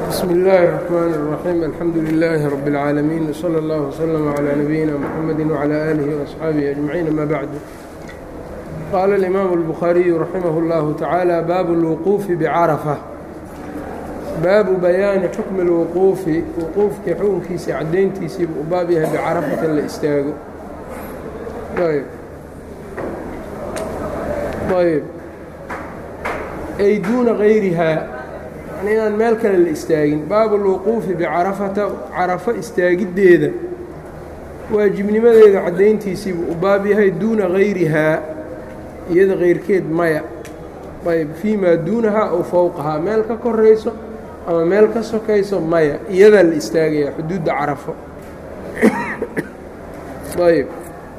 bsm اllaahi الرحmn الرaxيim alxamdu لilaahi rab اlcaalamiin wslى اllah wslm عlى nabiyina mxamedi wعlى aalihi وaصxaabihi aجmaciin ama bacdu qaala اlimaamu الbukhaariyu raximah اllahu tacaala baabu اlwuquufi bcarafa baabu bayaani xukmi اlwuquufi wuquufkii xukunkiisii caddayntiisiibu u baab yahay bicarafata la istaago ayb ay duuna gayrihaa yani inaan meel kale la istaagin baabu lwuquufi bicarafata carafo istaagiddeeda waajibnimadeeda caddayntiisiibuu u baab yahay duuna gayrihaa iyada kayrkeed maya ayb fii maa duunahaa ow fowqahaa meel ka korayso ama meel ka sokayso maya iyadaa la istaagayaa xuduudda carafo ayb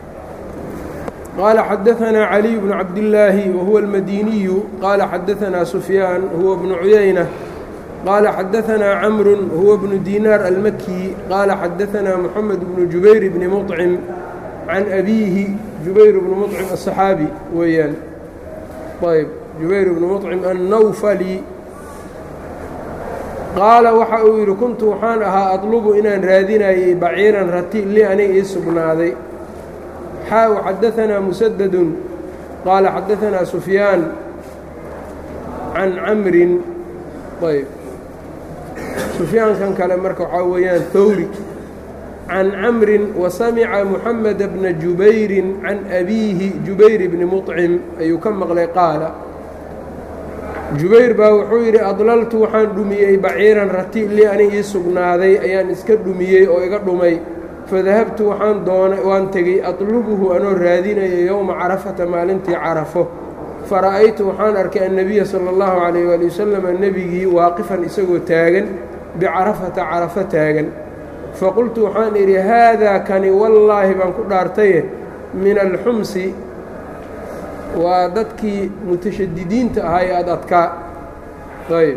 qال xdثnا علي بن cabdاللaahi وهuوa الmadiniyu qال xadثnaa سfyاan huوa بن عuyaynة qال xadثnaa cمr huوa بن dيnاr الmkي qال xadثnaa محمد بن جubayr بن مطcم عan أbيهi جubayr بن مطcم الصحاaبي weeyaan ayb جubayr بن مطcم الnwflي qaala waxa uu yidhi kuntu waxaan ahaa aطلbu inaan raadinayay baciiran rati li aniga ii sugnaaday xaa xadaثnaa mسdd qaala xadaثnaa سufyaan can camrin ayb sufyaankan kale marka waxaa weeyaan howri can camrin wasamca muxamed bna jubayri can abiihi jubayr bni muطcim ayuu ka maqlay qaala jubayr baa wuxuu yidhi adlaltu waxaan dhumiyey baciiran rati li ani ii sugnaaday ayaan iska dhumiyey oo iga dhumay fadahabtu waxaan doonay waan tegey atlubuhu anoo raadinaya yowma carafata maalintii carafo fara'aytu waxaan arkay annebiya sala allahu calayh waali wasalam nebigii waaqifan isagoo taagan bicarafata carafo taagan faqultu waxaan idhi haadaa kani wallaahi baan ku dhaartaye min alxumsi waa dadkii mutashadidiinta ahaa ee ad adkaa ayb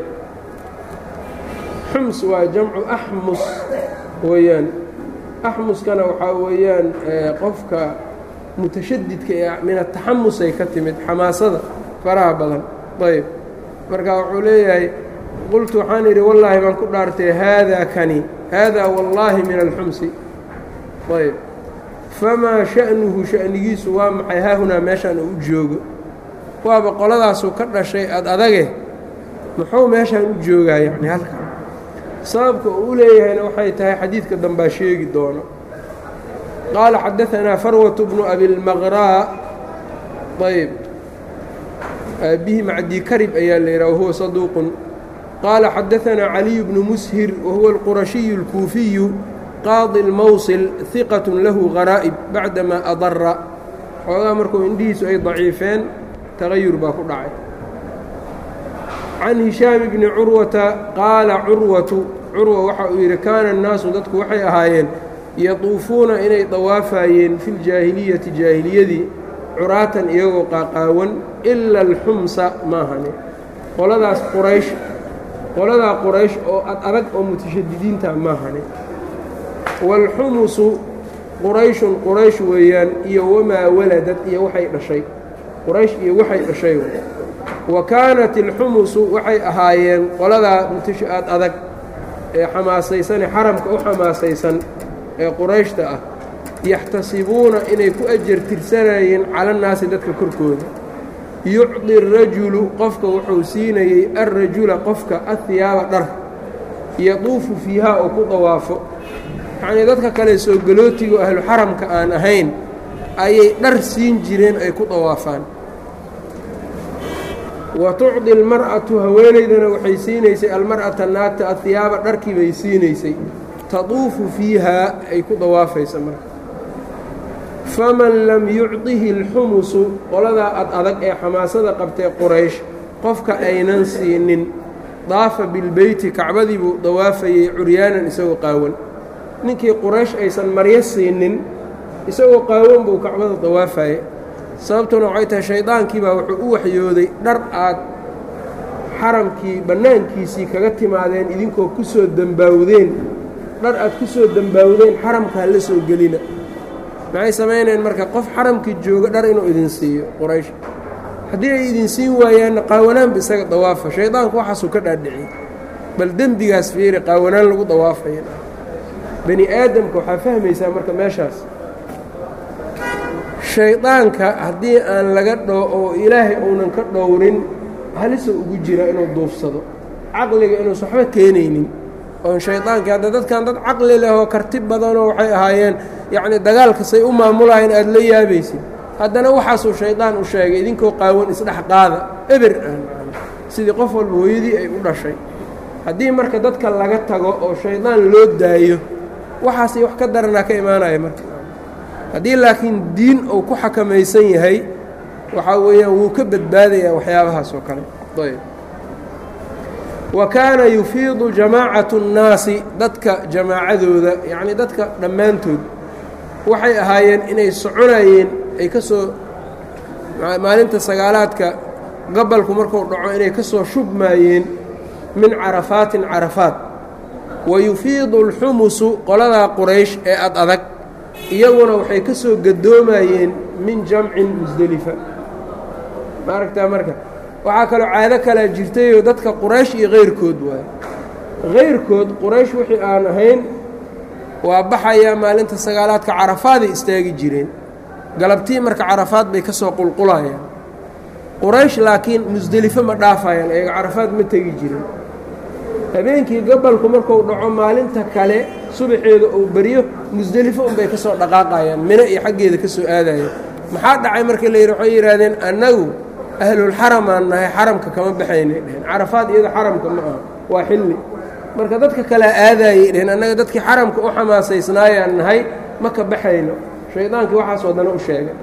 xums waa jamcu axmus weeyaan axmuskana waxaa weeyaan qofka mutashadidka ee min ataxamusay ka timid xamaasada faraha badan ayb marka wuxuu leeyahay qultu waxaan idhi wallaahi baan ku dhaartay haadaa kani haadaa wallaahi min alxumsi ayb famaa sha'nuhu sha'nigiisu waa maxay haahunaa meeshaan uu joogo waaba qoladaasuu ka dhashay ad adage muxuu meeshaan u joogaa yacni halkan sababka uu u leeyahayna waxay tahay xadiidka dambaa sheegi doono qaala xadaثanaa farwaة bnu abilmaqraa ayb aabihi macdii karib ayaa la yidhaha wahuwa saduuqun qaala xadaثanaa caliyu bnu mushir wahuwa اlqurashiyu اlkuufiyu qaadi اlmowsil hiqaة lahu garaa'ib bacdamaa adara xoogaa markuu indhihiisu ay daciifeen tagayur baa ku dhacay can hishaam bni curwata qaala curwatu curwa waxa uu yidhi kaana annaasu dadku waxay ahaayeen yatuufuuna inay dawaafayeen fi ljaahiliyati jaahiliyadii curaatan iyagoo qaaqaawan ila alxumsa maahane qoladaas quraysh qoladaa quraysh oo ad adag oo mutashadidiinta maahane waalxumusu qurayshun quraysh weeyaan iyo wamaa waladad iyo waxay dhashay quraysh iyo waxay dhashay wa kaanat ilxumusu waxay ahaayeen qoladaa mutashaad adag ee xamaasaysan ee xaramka u xamaasaysan ee qurayshta ah yaxtasibuuna inay ku ajar tirsanayeen calannaasi dadka korkooda yucdi arajulu qofka wuxuu siinayey alrajula qofka ahiyaaba dhar yaduufu fiihaa oo ku dawaafo yacnii dadka kale soo galootigo ahlu xaramka aan ahayn ayay dhar siin jireen ay ku dawaafaan wa tucdi almar'atu haweenaydana waxay siinaysay almar'ata naagta ahiyaaba dharkii bay siinaysay taduufu fiihaa ay ku dawaafaysa marka faman lam yucdihi alxumusu qoladaa ad adag ee xamaasada qabtee quraysh qofka aynan siinin daafa bilbeyti kacbadii buu dawaafayey curyaanan isagoo qaawan ninkii quraysh aysan maryo siinin isagoo qaawan buu kacbada dawaafaye sababtuna waxay tahay shaydaankii baa wuxuu u waxyooday dhar aad xaramkii bannaankiisii kaga timaadeen idinkoo ku soo dembaawdeen dhar aad ku soo dembaawdeen xaramka ha la soo gelina maxay samaynayeen marka qof xaramkii jooga dhar inuu idin siiyo quraysh haddii ay idin siin waayaanna qaawanaanba isaga dawaafa shaydaanku waxaasuu ka dhaadhiciyey bal dembigaas fiiri qaawanaan lagu dawaafaya bani aadamka waxaa fahmaysaa marka meeshaas shaydaanka haddii aan laga dho oo ilaahay uunan ka dhowrin halisa ugu jira inuu duufsado caqliga inuusan waxba keenaynin oon shaydaankii hadda dadkan dad caqli leh oo karti badanoo waxay ahaayeen yacni dagaalka say u maamulahayn aada la yaabaysid haddana waxaasuu shaydaan u sheegay idinkoo qaawan isdhex qaada eber aan sidii qof walba hooyadii ay u dhashay haddii marka dadka laga tago oo shaydaan loo daayo waxaasay wax ka daranaa ka imaanaya marka haddii laakiin diin uu ku xakamaysan yahay waxaa weeyaan wuu ka badbaadayaa waxyaabahaas oo kale ayb wa kaana yufiidu jamaacatu اnnaasi dadka jamaacadooda yacnii dadka dhammaantood waxay ahaayeen inay soconayeen ay ka soo maalinta sagaalaadka gabalku markuu dhaco inay ka soo shubmaayeen min carafaatin carafaat wa yufiidu اlxumusu qoladaa quraysh ee ad adag iyaguna waxay ka soo gadoomayeen min jamcin musdelifa ma aragtaa marka waxaa kaloo caado kalaa jirtayoo dadka quraysh iyo kayrkood waayo kayrkood quraysh wixii aan ahayn waa baxayaa maalinta sagaalaadka carafaaday istaagi jireen galabtii marka carafaad bay ka soo qulqulayaan quraysh laakiin musdelifo ma dhaafayaan ayaga carafaad ma tegi jirin habeenkii gabalku marku dhaco maalinta kale subaxeeda uu beryo musdelifo unbay ka soo dhaqaaqayaan mino iyo xaggeeda ka soo aadayaan maxaa dhacay markii la yidhi waxay yidhaahdeen annagu ahlulxaram aan nahay xaramka kama baxaynay dheheen carafaad iyado xaramka ma aha waa xilli marka dadka kalea aadaayay dheheen annaga dadkii xaramka u xamaasaysnaayaan nahay ma ka baxayno shaydaankii waxaas wadana u sheegay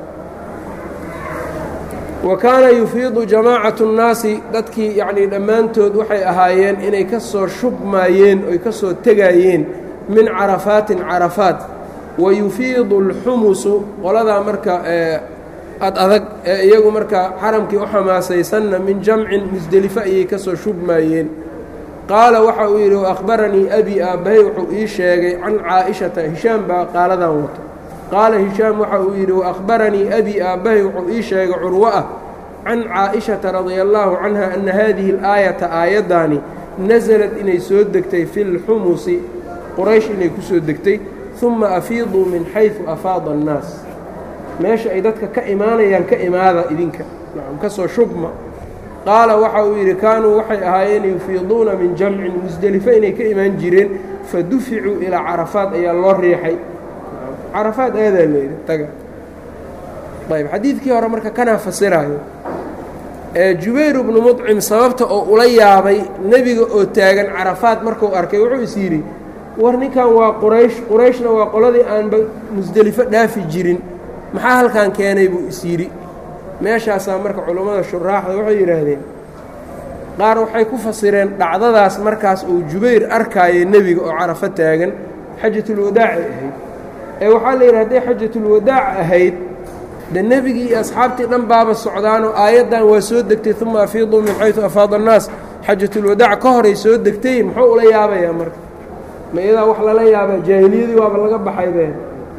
wa kaana yufiidu jamaacatu nnaasi dadkii yacnii dhammaantood waxay ahaayeen inay ka soo shubmaayeen oy ka soo tegaayeen min carafaatin carafaat wa yufiidu alxumusu qoladaa marka ad adag ee iyagu marka xaramkii u xamaasaysanna min jamcin musdelifo ayay ka soo shubmaayeen qaala waxa uu yidhi waahbaranii abi aabbahay wuxuu ii sheegay can caa'ishata hishaam baa qaaladan wato qaala hishaam waxa uu yidhi waahbaranii abi aabbahay wuxuu ii sheegay curwo ah can caa'ishata radia allaahu canha ana haadihi alaayata aayaddaani nasalad inay soo degtay fi lxumusi quraysh inay ku soo degtay uma afiiduu min xaysu afaada annaas meesha ay dadka ka imaanayaan ka imaada idinka ka soo shubma qaala waxa uu yidhi kaanuu waxay ahaayeen yufiiduuna min jamcin musdelifo inay ka imaan jireen fa duficuu ilaa carafaad ayaa loo riixay carafaad aadaa layidhi taga ayb xadiidkii hore marka kanaa fasiraayo ee jubayr bnu mudcim sababta oo ula yaabay nebiga oo taagan carafaad markuu arkay wuxuu is yidhi war ninkan waa quraysh qurayshna waa qoladii aanba musdelifo dhaafi jirin maxaa halkan keenay buu is yidhi meeshaasaa marka culummada shuraaxda waxay yidhaahdeen qaar waxay ku fasireen dhacdadaas markaas uu jubayr arkaayo nebiga oo carafo taagan xajatulwadaacay ahayd ee waxaa la yidhi hadday xajatulwadaac ahayd de nebigii iyo asxaabtii dhan baaba socdaanoo aayaddan waa soo degtay uma afiiduu min xaysu afaada annaas xajatulwadaac ka horay soo degtay muxuu ula yaabayaa marka ma iyadaa wax lala yaabaa jaahiliyadii waaba laga baxay been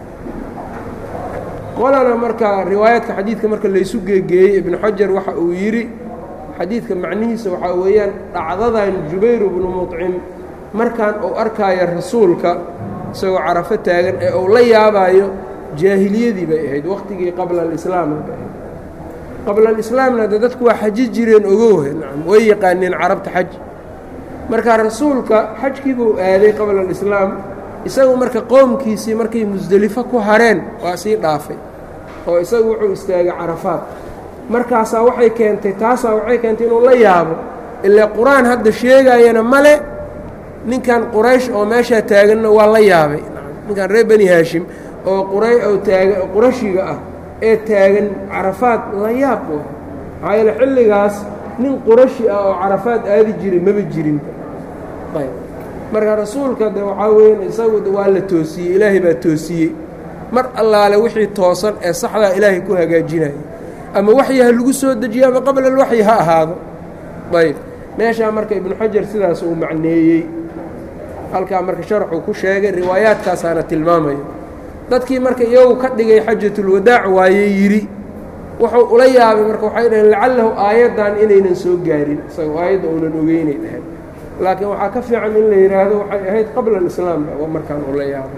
qolana marka riwaayaadka xadiidka marka laysu geegeeyey ibnu xajar waxa uu yidhi xadiidka macnihiisa waxaa weeyaan dhacdadan jubayr bnu mudcim markaan uu arkaayo rasuulka isagoo carafo taagan ee uu la yaabaayo jaahiliyadii bay ahayd waqtigii qabla alislaamna bay ahayd qabla alislaamna de dadku waa xaji jireen ogowe nacam way yaqaaneen carabta xaj marka rasuulka xajkiibuu aaday qabla alislaam isagu marka qoomkiisii markay musdelifo ku hareen waa sii dhaafay oo isagu wuxuu istaagay carafaad markaasaa waxay keentay taasaa waxay keentay inuu la yaabo ilaa qur-aan hadda sheegayana male ninkan quraysh oo meeshaa taaganna waa la yaabay ninkan reer bani haashim oo qura oo taaga qurashiga ah ee taagan carafaad la yaab u maxaa yeele xilligaas nin qurashi ah oo carafaad aadi jiray maba jirin ayb marka rasuulka de waxaa weyan isagu waa la toosiyey ilaahay baa toosiyey mar allaale wixii toosan ee saxdaa ilaahay ku hagaajinaya ama waxyi ha lagu soo dejiyo ama qabla alwaxyi ha ahaado ayb meeshaa marka ibnu xajar sidaas uu macneeyey halkaa marka sharxuu ku sheegay riwaayaadkaasaana tilmaamaya dadkii marka iyagu ka dhigay xajatulwadaac waaye yidhi wuxuu ula yaabay marka waxay dhaheen lacalahu aayaddan inaynan soo gaarin isagoo aayadda uunan ogeynay dhaheen laakiin waxaa ka fiican in la yidhaahdo waxay ahayd qabla alislaam waa markaan uu la yaabay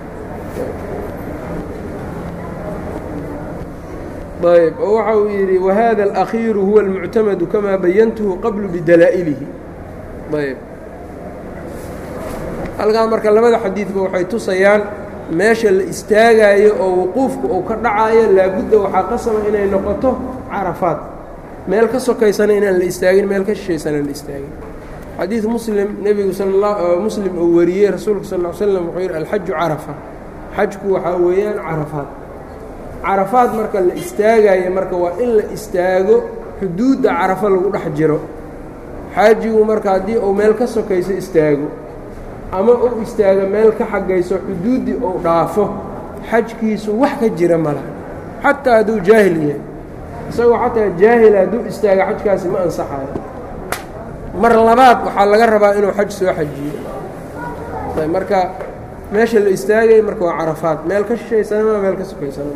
ayb oo waxa uu yidhi wahada alakhiiru huwa almuctamadu kamaa bayantuhu qablu bidalaa'ilihi ayb halkaa marka labada xadiidba waxay tusayaan meesha la istaagaayo oo wuquufka uu ka dhacayo laabudda waxaa qasaba inay noqoto carafaad meel ka sokaysana inaan la istaagin meel ka shishaysana la istaagin xadiid muslim nebigu muslim uu wariyey rasuulka sal ll slam wuxuu yidhi alxaju carafa xajku waxaa weeyaan carafaad carafaad marka la istaagayo marka waa in la istaago xuduudda carafo lagu dhex jiro xaajigu marka haddii uu meel ka sokayso istaago ama uu istaago meel ka xagayso xuduuddii uu dhaafo xajkiisu wax ka jira ma laha xataa hadduu jaahil yahay isagoo xataa jaahil hadduu istaago xajkaasi ma ansaxayo mar labaad waxaa laga rabaa inuu xaj soo xajiyo marka meesha la istaagay marka waa carafaad meel ka shishaysana meel ka sokaysana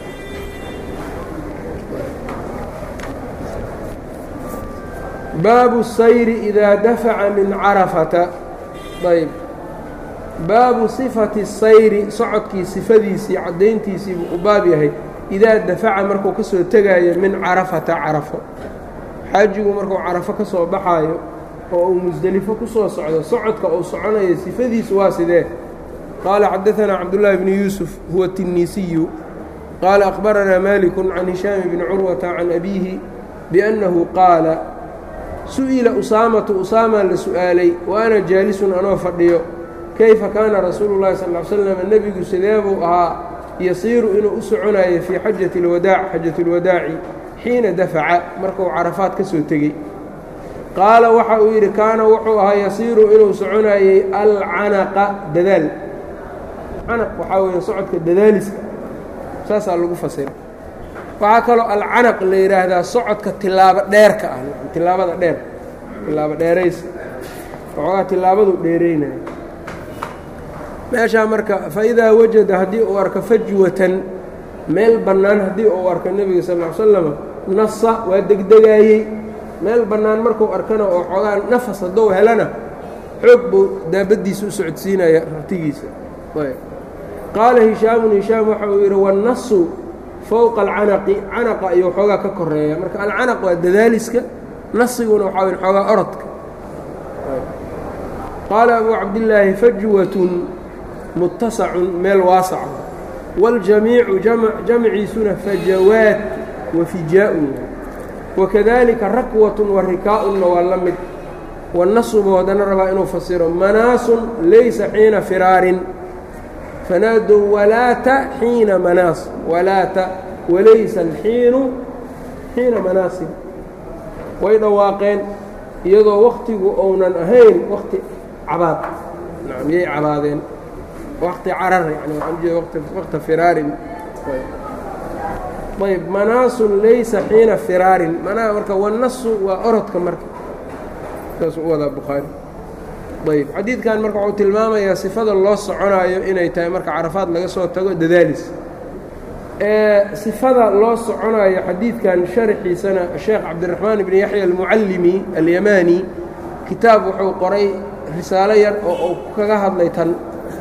baabu sayri idaa dafaca min carafata ayb baabu sifati sayri socodkii sifadiisii caddayntiisii buu u baab yahay idaa dafaca markuu ka soo tegaayo min carafata carafo xaajigu markuu carafo ka soo baxaayo oo uu musdelifo ku soo socdo socodka uu soconayo sifadiisu waa sidee qaala xadaanaa cabdullaahi bni yuusuf huwa tinniisiyu qaala akhbaranaa maaliku can hishaami bni curwata can abiihi biannahu qaala su'ila usaamatu usaamaa la su'aalay wa ana jaalisun anoo fadhiyo kayfa kaana rasuulu llahi sal l slam nebigu sidee buu ahaa yasiiru inuu u soconayo fii xajati lwadaac xajati lwadaaci xiina dafaca markuu carafaad ka soo tegey qaala waxa uu yidhi kaana wuxuu ahaa yasiiru inuu soconayey alcanaqa dadaal canaq waxaa weeye socodka dadaaliska saasaa lagu fasira waxaa kaloo alcanaq la yidhaahdaa socodka tilaabo dheerka ah tilaabada dheer tilaabo dheeraysa waxoogaa tilaabadu dheeraynaya meeshaa marka faidaa wajada haddii uu arko fajwatan meel bannaan haddii uu arko nebiga sal ll slama nasa waa degdegaayey meel bannaan markuu arkana oo xoogaa nafas hadduu helana xoog buu daabaddiisa u socodsiinaya rartigiisa qaala hishaamun hishaam waxa uu yidhi wannasu fowqa alcanaqi canaqa ayuu xoogaa ka koreeya marka alcanaq waa dadaaliska nasiguna waxaa wyn xoogaa orodka qaala abuu cabdillaahi fajwatun muttasacun meel waasaca waاljamiicu jamciisuna fajawaat wa fijaa'un wakadalika rakwatun wa rikaa'unna waa la mid wanasubu haddana rabaa inuu fasiro manaasun laysa xiina firaarin fanaadow walaata xiina manaas walaata walaysa alxiinu xiina manaasin way dhawaaqeen iyadoo wakhtigu ounan ahayn wakti cabaad nacam yay cabaadeen wakti carar yani waxaan ujeeda wakta firaarin ayb manaasun laysa xiina firaarin manaha marka wanasu waa orodka marka saasuu u wadaa bukhaari ayb xadiidkan marka wuxuu tilmaamayaa sifada loo soconaayo inay tahay marka carafaad laga soo tago dadaalis sifada loo soconaayo xadiidkan sharxiisana sheekh cabdiraxmaan ibni yaxya almucallimi alyamaani kitaab wuxuu qoray risaalo yar oo uu kaga hadlay tan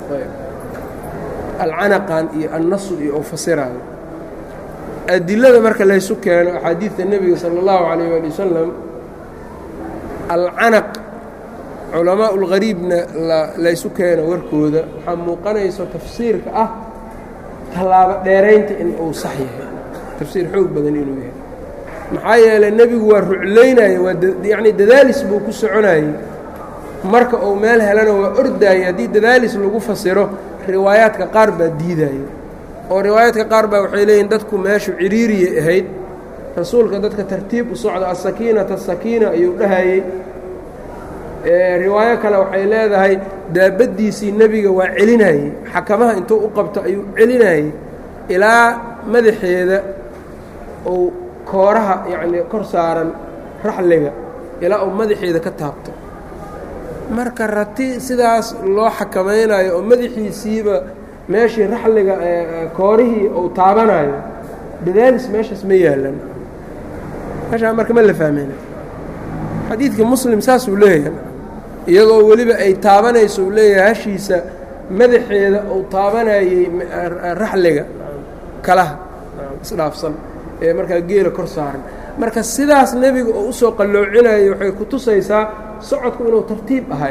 alcanaqan iyo annasu iyo uu fasiraayo adilada marka laysu keeno axaadiidta nebiga sala allahu calayh waali wasalam alcanaq culamaa ulgariibna laysu keeno warkooda waxaa muuqanayso tafsiirka ah tallaabo dheeraynta in uu sax yahay tafsiir xoog badan inuu yahay maxaa yeelay nebigu waa ruclaynaya waa yacni dadaalis buu ku soconayey marka uu meel helana waa ordaayay haddii dadaalis lagu fasiro riwaayaadka qaar baa diidaya oo riwaayaadka qaar baa waxay leeyihin dadku meeshu ciriiriyay ahayd rasuulka dadka tartiib u socda asakiinata sakiina ayuu dhahayey riwaayo kale waxay leedahay daabaddiisii nebiga waa celinayey xakamaha intuu u qabto ayuu celinayey ilaa madaxeeda uu kooraha yacnii kor saaran raxliga ilaa uu madaxeeda ka taabto marka rati sidaas loo xakamaynayo oo madaxiisiiba meeshii raxliga koorihii uu taabanayo dadaalis meeshaas ma yaalan meeshaa marka ma la fahmeyna xadiidka muslim saasuu leeyahay iyadoo weliba ay taabanayso uu leeyahay hashiisa madaxeeda uu taabanayey raxliga kalaha isdhaafsan ee markaa geela kor saaran marka sidaas nebiga oo usoo qalloocinayay waxay ku tusaysaa socodku inuu tartiib ahay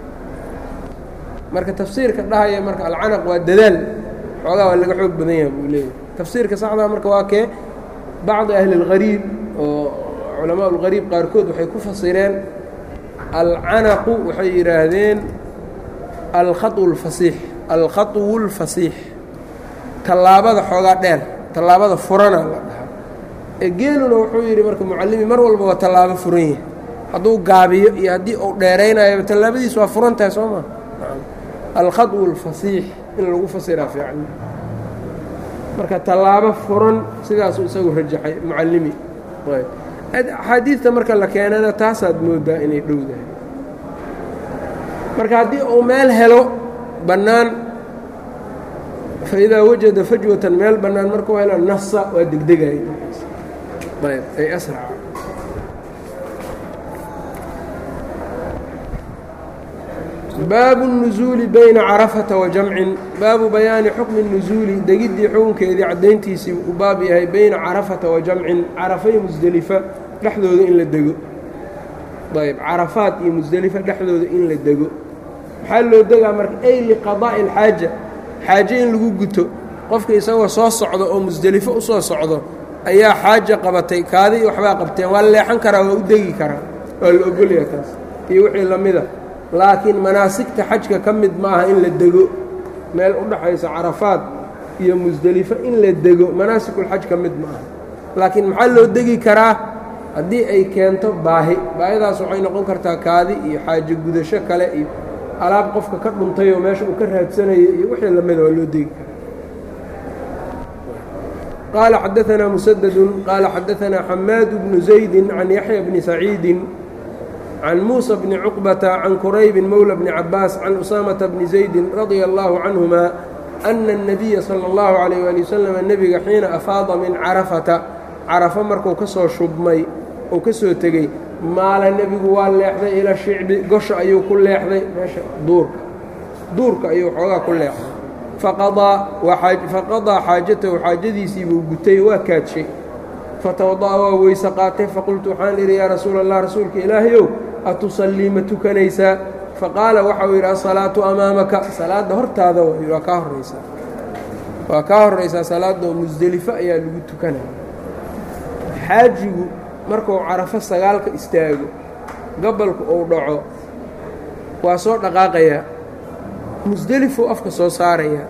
marka tafsiirka dhahaya marka alcanaq waa dadaal xoogaa waa laga xoog badan yaha buu leeyahay tafsiirka saxdaa marka waa kee bacdi ahli اlgariib oo culamaa اlgariib qaarkood waxay ku fasireen alcanaqu waxay yidhaahdeen alkhaطu اlfasiix alkhaطwu اlfasiix tallaabada xoogaa dheer tallaabada furana la dhahaa ee geeluna wuxuu yidhi marka mucallimi mar walba waa tallaabo furan yahay hadduu gaabiyo iyo haddii uu dheeraynayo tallaabadiis waa furan tahay soo maa alkhaطwu اlfasiix in lagu fasiraa fiican marka tallaabo furan sidaasuu isagu rajaxay mucallimi axaadiidta marka la keenana taasaad moodaa inay dhowdahay marka haddii uu meel helo bannaan faidaa wajada fajwatan meel bannaan markuu helo nasa waa degdegay ayb ay asraca baabu الnuزuuli bayna carafata wa jamcin baabu bayaani xukmi الnuزuuli degiddii xukunkeedii caddayntiisii uu baab yahay bayna carafata wa jamcin carafay musdelifa dhexdooda in la dego ayb carafaad iyo musdelifa dhexdooda in la dego maxaa loo degaa marka ay liqadaa'i اlxaaja xaaje in lagu guto qofka isagoo soo socdo oo musdelifo u soo socdo ayaa xaaja qabatay kaadii waxbaa qabteen waa la leexan karaa waa u degi karaa waa la ogolyaa taas iyo wixii la mida laakiin manaasigta xajka ka mid maaha in la dego meel u dhaxaysa carafaad iyo musdelifo in la dego manaasigulxaj ka mid maaha laakiin maxaa loo degi karaa haddii ay keento baahi baahidaas waxay noqon kartaa kaadi iyo xaajo gudasho kale iyo alaab qofka ka dhuntay oo meesha uu ka raadsanayo iyo wixii lamida waa loo degi karaa qaala xadaanaa musadadun qaala xadaanaa xamaad bnu zaydi can yaxya bni saciidin can muuسى bni cuqbata can quraybi mowla bni cabaas can usaamata bni zaydi radia allahu canهuma ana الnabiya salى اllahu عalayh ali wasalam nebiga xiina afaada min carafata carafo markuu ka soo shubmay uu ka soo tegey maala nebigu waa leexday ila shicbi gosha ayuu ku leexday meesha duurka duurka ayuu xoogaa ku leexday faqadaa xaajatahu xaajadiisii buu gutay waa kaadshay fatawada'a waa weyse qaatay faqultu waxaan idhi yaa rasuula allah rasuulka ilaahayow atusallii ma tukanaysaa faqaala waxau yidhi asalaatu amaamaka salaadda hortaada waa kaa horraysaa waa kaa horraysaa salaadoo musdelifo ayaa lagu tukanaya xaajigu markuu carafo sagaalka istaago gabalku uu dhaco waa soo dhaqaaqayaa musdelifuu afka soo saarayaa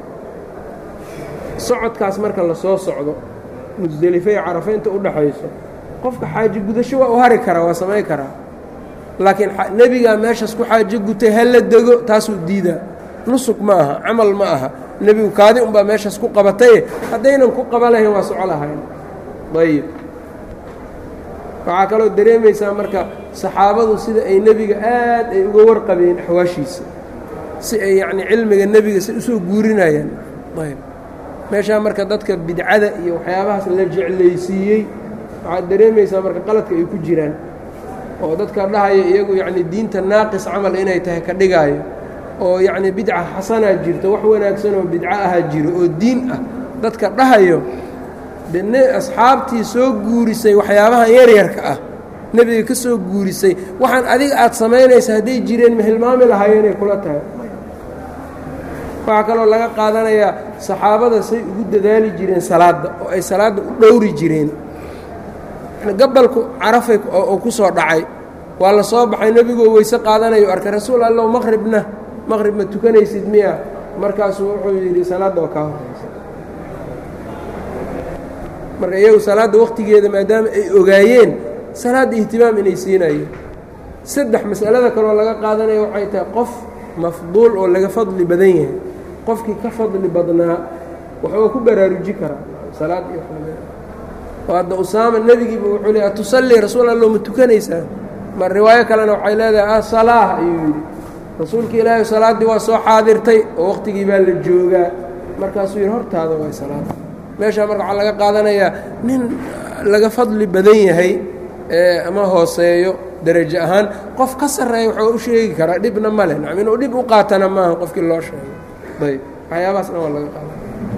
socodkaas marka la soo socdo musdelifo iyo carafo inta u dhaxayso qofka xaaji gudasho waa u hari karaa waa samayn karaa laakiin nebigaa meeshaas ku xaajo gutay ha la dego taasuu diidaa nusug ma aha camal ma aha nebigu kaadi unbaa meeshaas ku qabataye haddaynan ku qaba lahayn waa soco lahayn ayib waxaa kaloo dareemaysaa marka saxaabadu sida ay nebiga aad ay uga warqabeen axwaashiisa si ay yacnii cilmiga nebiga si usoo guurinayaan ayb meeshaa marka dadka bidcada iyo waxyaabahaas la jeclaysiiyey waxaad dareemaysaa marka qaladka ay ku jiraan oo dadka dhahaya iyagu yacni diinta naaqis camal inay tahay ka dhigaayo oo yacni bidca xasanaa jirto wax wanaagsan oo bidco ahaa jiro oo diin ah dadka dhahayo de ne asxaabtii soo guurisay waxyaabahan yaryarka ah nebiga ka soo guurisay waxaan adiga aad samaynaysa hadday jireen ma hilmaami lahaayeenay kula tahay waxaa kaloo laga qaadanayaa saxaabada say ugu dadaali jireen salaadda oo ay salaadda u dhowri jireen gabalku carafay oo ku soo dhacay waa la soo baxay nebigoo weyse qaadanayo arkay rasuul allow maqribna maqrib ma tukanaysid miya markaasuu wuxuu yidhi salaadda oo kaa horaysa marka iyagu salaadda wakhtigeeda maadaama ay ogaayeen salaadda ihtimaam inay siinayeen saddex mas'alada kaloo laga qaadanaya waxay tahay qof mafduul oo laga fadli badan yahay qofkii ka fadli badnaa waxuu ku baraaruji karaa salaad iyo oo hadda usaama nebigiiba wuxuu le atusallii rasuul allo ma tukanaysaa ma riwaayo kalena waxay leedahay ah salaah ayuu yidhi rasuulka ilaahay salaaddii waa soo xaadirtay oo wakhtigii baa la joogaa markaasuu yidhi hortaada way salaada meeshaa marka waxaa laga qaadanayaa nin laga fadli badan yahay ama hooseeyo derajo ahaan qof ka sarreeya waxuu u sheegi karaa dhibna ma leh nacam inuu dhib u qaatana maaha qofkii loo sheegay ayb waxyaabahaasna waa laga qaada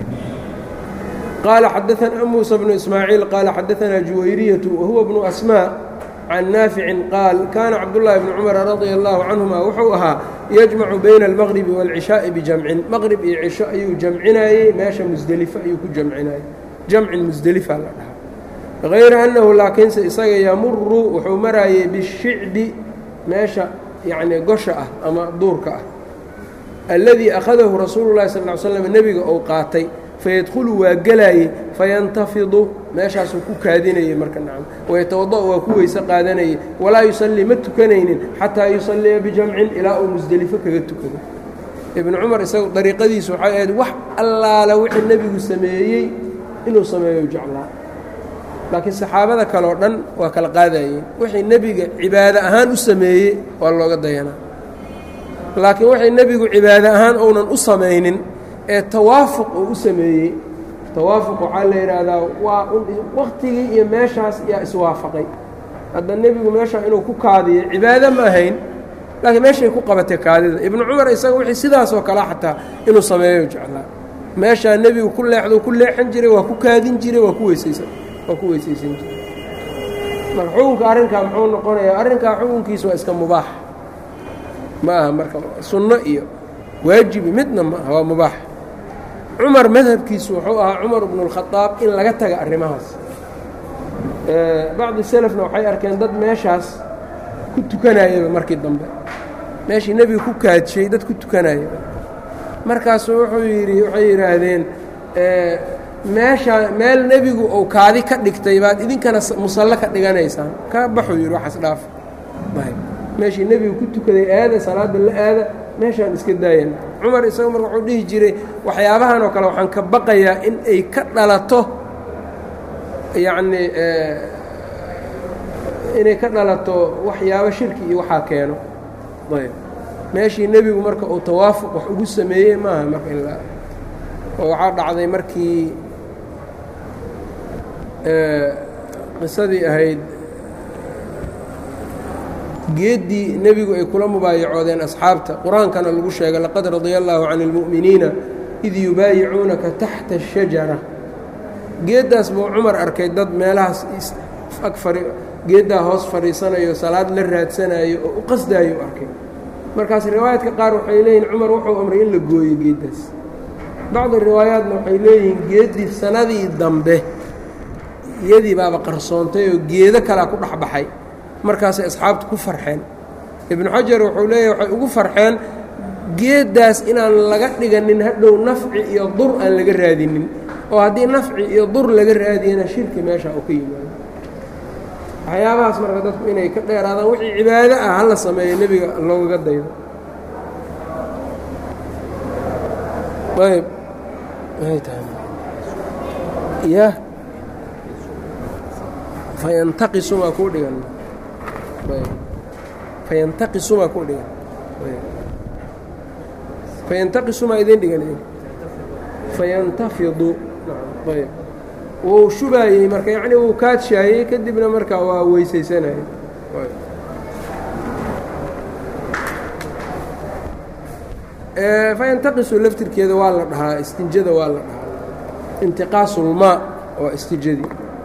qaala xadaanaa muusa bnu ismaaciil qaala xadaanaa juwayriyatu wahuwa bnu asmaa can naaficin qaal kaana cabdullaahi bni cumara radia allaahu canhuma wuxuu ahaa yajmacu bayna almaqribi waalcishaa'i bijamcin maqrib iyo cisho ayuu jamcinayey meesha musdelifo ayuu ku jamcinayey jamcin musdelifa la dhahaa hayra annahu laakiinse isaga yamuru wuxuu maraayey bishicbi meesha yacnii gosha ah ama duurka ah alladii akhadahu rasuulu llahi sal ly slam nebiga ou qaatay fayadkhulu waa gelaayey fayantafidu meeshaasuu ku kaadinayey marka nacam wayatawada' waa ku weyse qaadanayey walaa yusallii ma tukanaynin xataa yusalliya bijamcin ilaa uu musdelifo kaga tukado ibnu cumar isagu dariiqadiisu waxay ahayd wax allaala wixii nebigu sameeyey inuu sameeyo jeclaa laakiin saxaabada kale oo dhan waa kala qaadayeen wixii nebiga cibaado ahaan u sameeyey waa looga dayanaa laakiin waxay nebigu cibaado ahaan ounan u samaynin ee tawaafuq uu u sameeyey tawaafuq waxaa la yidhaahdaa waa waktigii iyo meeshaas yaa iswaafaqay hadda nebigu meesha inuu ku kaadiyo cibaado ma ahayn laakiin meeshay ku qabatay kaadida ibnu cumar isaga wixii sidaasoo kale xataa inuu sameeyo jeclaa meeshaa nebigu ku leexdou ku leexan jiray waa ku kaadin jiray waa ku weysaysan waa ku weysaysan jiray marka xukunka arrinkaa muxuu noqonayaa arrinkaa xukunkiisa waa iska mubaax ma aha marka sunno iyo waajibi midna ma aha waa mubaax cumar madhabkiisu wuxuu ahaa cumar bnu اlkhadaab in laga taga arrimahaas bacdi selefna waxay arkeen dad meeshaas ku tukanayaba markii dambe meeshii nebiga ku kaadshay dad ku tukanayaba markaasuu wuxuu yidhi waxay yidhaahdeen meesha meel nebigu uu kaadi ka dhigtay baad idinkana musallo ka dhiganaysaan ka baxuu yidhi waxaas dhaaf meeshii nebigu ku tukaday aada salaadda la aada meeshaan iska daayana cumar isaga marka wuxuu dhihi jiray waxyaabahan oo kale waxaan ka baqayaa in ay ka dhalato yacnii inay ka dhalato waxyaabo shirki iyo waxaa keeno ayb meeshii nebigu marka uu tawaafuq wax ugu sameeyey maaha marka ilaa oo waxaa dhacday markii qisadii ahayd geeddii nebigu ay kula mubaayacoodeen asxaabta qur-aankana lagu sheegay laqad radia allaahu can اlmu'miniina id yubaayicuunaka taxta الshajara geeddaas buu cumar arkay dad meelahaas ag fai geeddaa hoos fadhiisanayo salaad la raadsanayo oo u qasdaayo u arkay markaas riwaayaadka qaar waxay leeyihin cumar wuxuu amray in la gooyo geeddaas bacdi riwaayaatna waxay leeyihiin geeddii sanadii dambe iyadii baaba qarsoontay oo geedo kalea ku dhex baxay markaasay asxaabtu ku farxeen ibnu xajar wuxuu leeyahy waxay ugu farxeen geeddaas inaan laga dhiganin hadhow nafci iyo dur aan laga raadinin oo haddii nafci iyo dur laga raadiyana shirki meesha uu ka yimaado waxyaabahaas marka dadku inay ka dheeraadaan wixii cibaado ah hala sameeyo nebiga loogaga daydo ayb ya fayantaqisumaa kuu dhigan fayantaqisumaa kuu dhigan fayantaqisumaa idin dhigan fayantafidu ayb wuu shubaayey marka yacni wuu kaadshaayey kadibna marka waa weysaysanayay fayantaqisu laftirkeeda waa la dhahaa istinjada waa la dhahaa intiqaasulmaa waa istijadii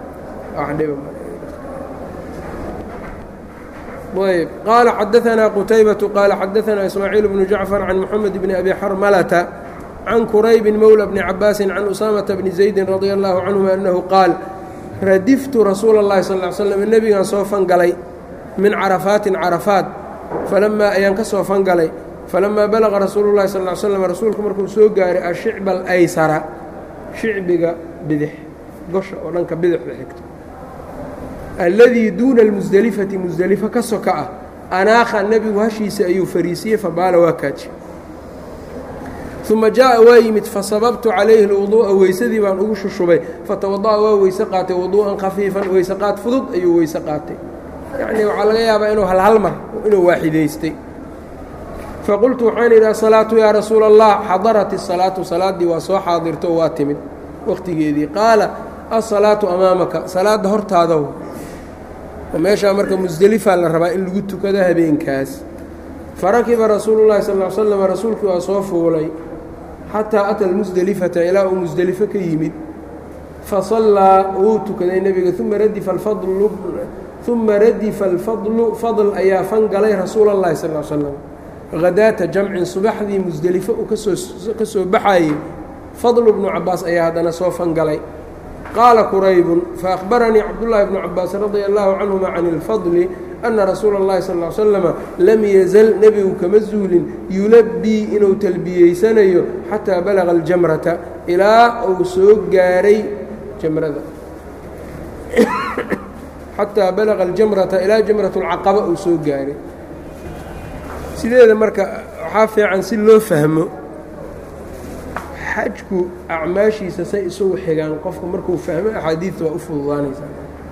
ayb qaala xadaanaa qutaybatu qaala xadaanaa ismaaciil bnu jacfar can moxamed bni abi xarmalata can kuraybi mowla bni cabaasin can usaamata bni zaydin radia allahu canhuma annahu qaal radiftu rasuula اllahi sal ly slam nebigaan soo fangalay min carafaatin carafaat falamaa ayaan ka soo fangalay falamaa balaqa rasuulu llahi sal ly slam rasuulku markuu soo gaaray ashicba alaysara shicbiga bidix gosha oo dhanka bidixda xigto alladii duuna almusdelifati musdelifo ka soka ah anaakha nebigu hashiisa ayuu fariisiyey fabaala waa kaaji uma jaaءa waa yimid fasababtu calayhi اlwuduu'a weysadii baan ugu shushubay fatawada'a waa weyse qaatay wuduu'an khafiifan weyse qaad fudud ayuu weyse qaatay yacnii waxaa laga yaabaa inuu halhal mar inuu waaxidaystay faqultu waxaan idhi asalaatu yaa rasuula allah xadarat الsalaatu salaaddii waa soo xaadirto oo waa timid waqtigeedii qaala asalaatu amaamaka salaadda hortaadaw oo meeshaa marka musdelifaa la rabaa in lagu tukado habeenkaas farakiba rasuulu llahi sal l slam rasuulkii waa soo fuulay xataa ata almusdelifata ilaa uu musdelifo ka yimid fasallaa wuu tukaday nebiga uma radifa alfadlu uma radifa alfadlu fadl ayaa fangalay rasuula اllahi sal l slam hadaata jamcin subaxdii musdelifo uu kasoo ka soo baxayey fadlu bnu cabaas ayaa haddana soo fangalay qaala quraybun faأkhbaranii cabdullaahi bnu cabaas radia allahu canhuma can اlfadli ana rasuula اllahi sal l slama lam yazal nebigu kama zuulin yulabbii inuu talbiyeysanayo xataa balaga aljamrata ilaa uu soo gaaray jamrada xataa balaga aljamrata ilaa jamrat اlcaqaba uu soo gaaray sideeda marka waxaa fiican si loo fahmo xajku acmaashiisa say isugu xigaan qofku markuu fahmo axaadiidta waa u fududaanaysaa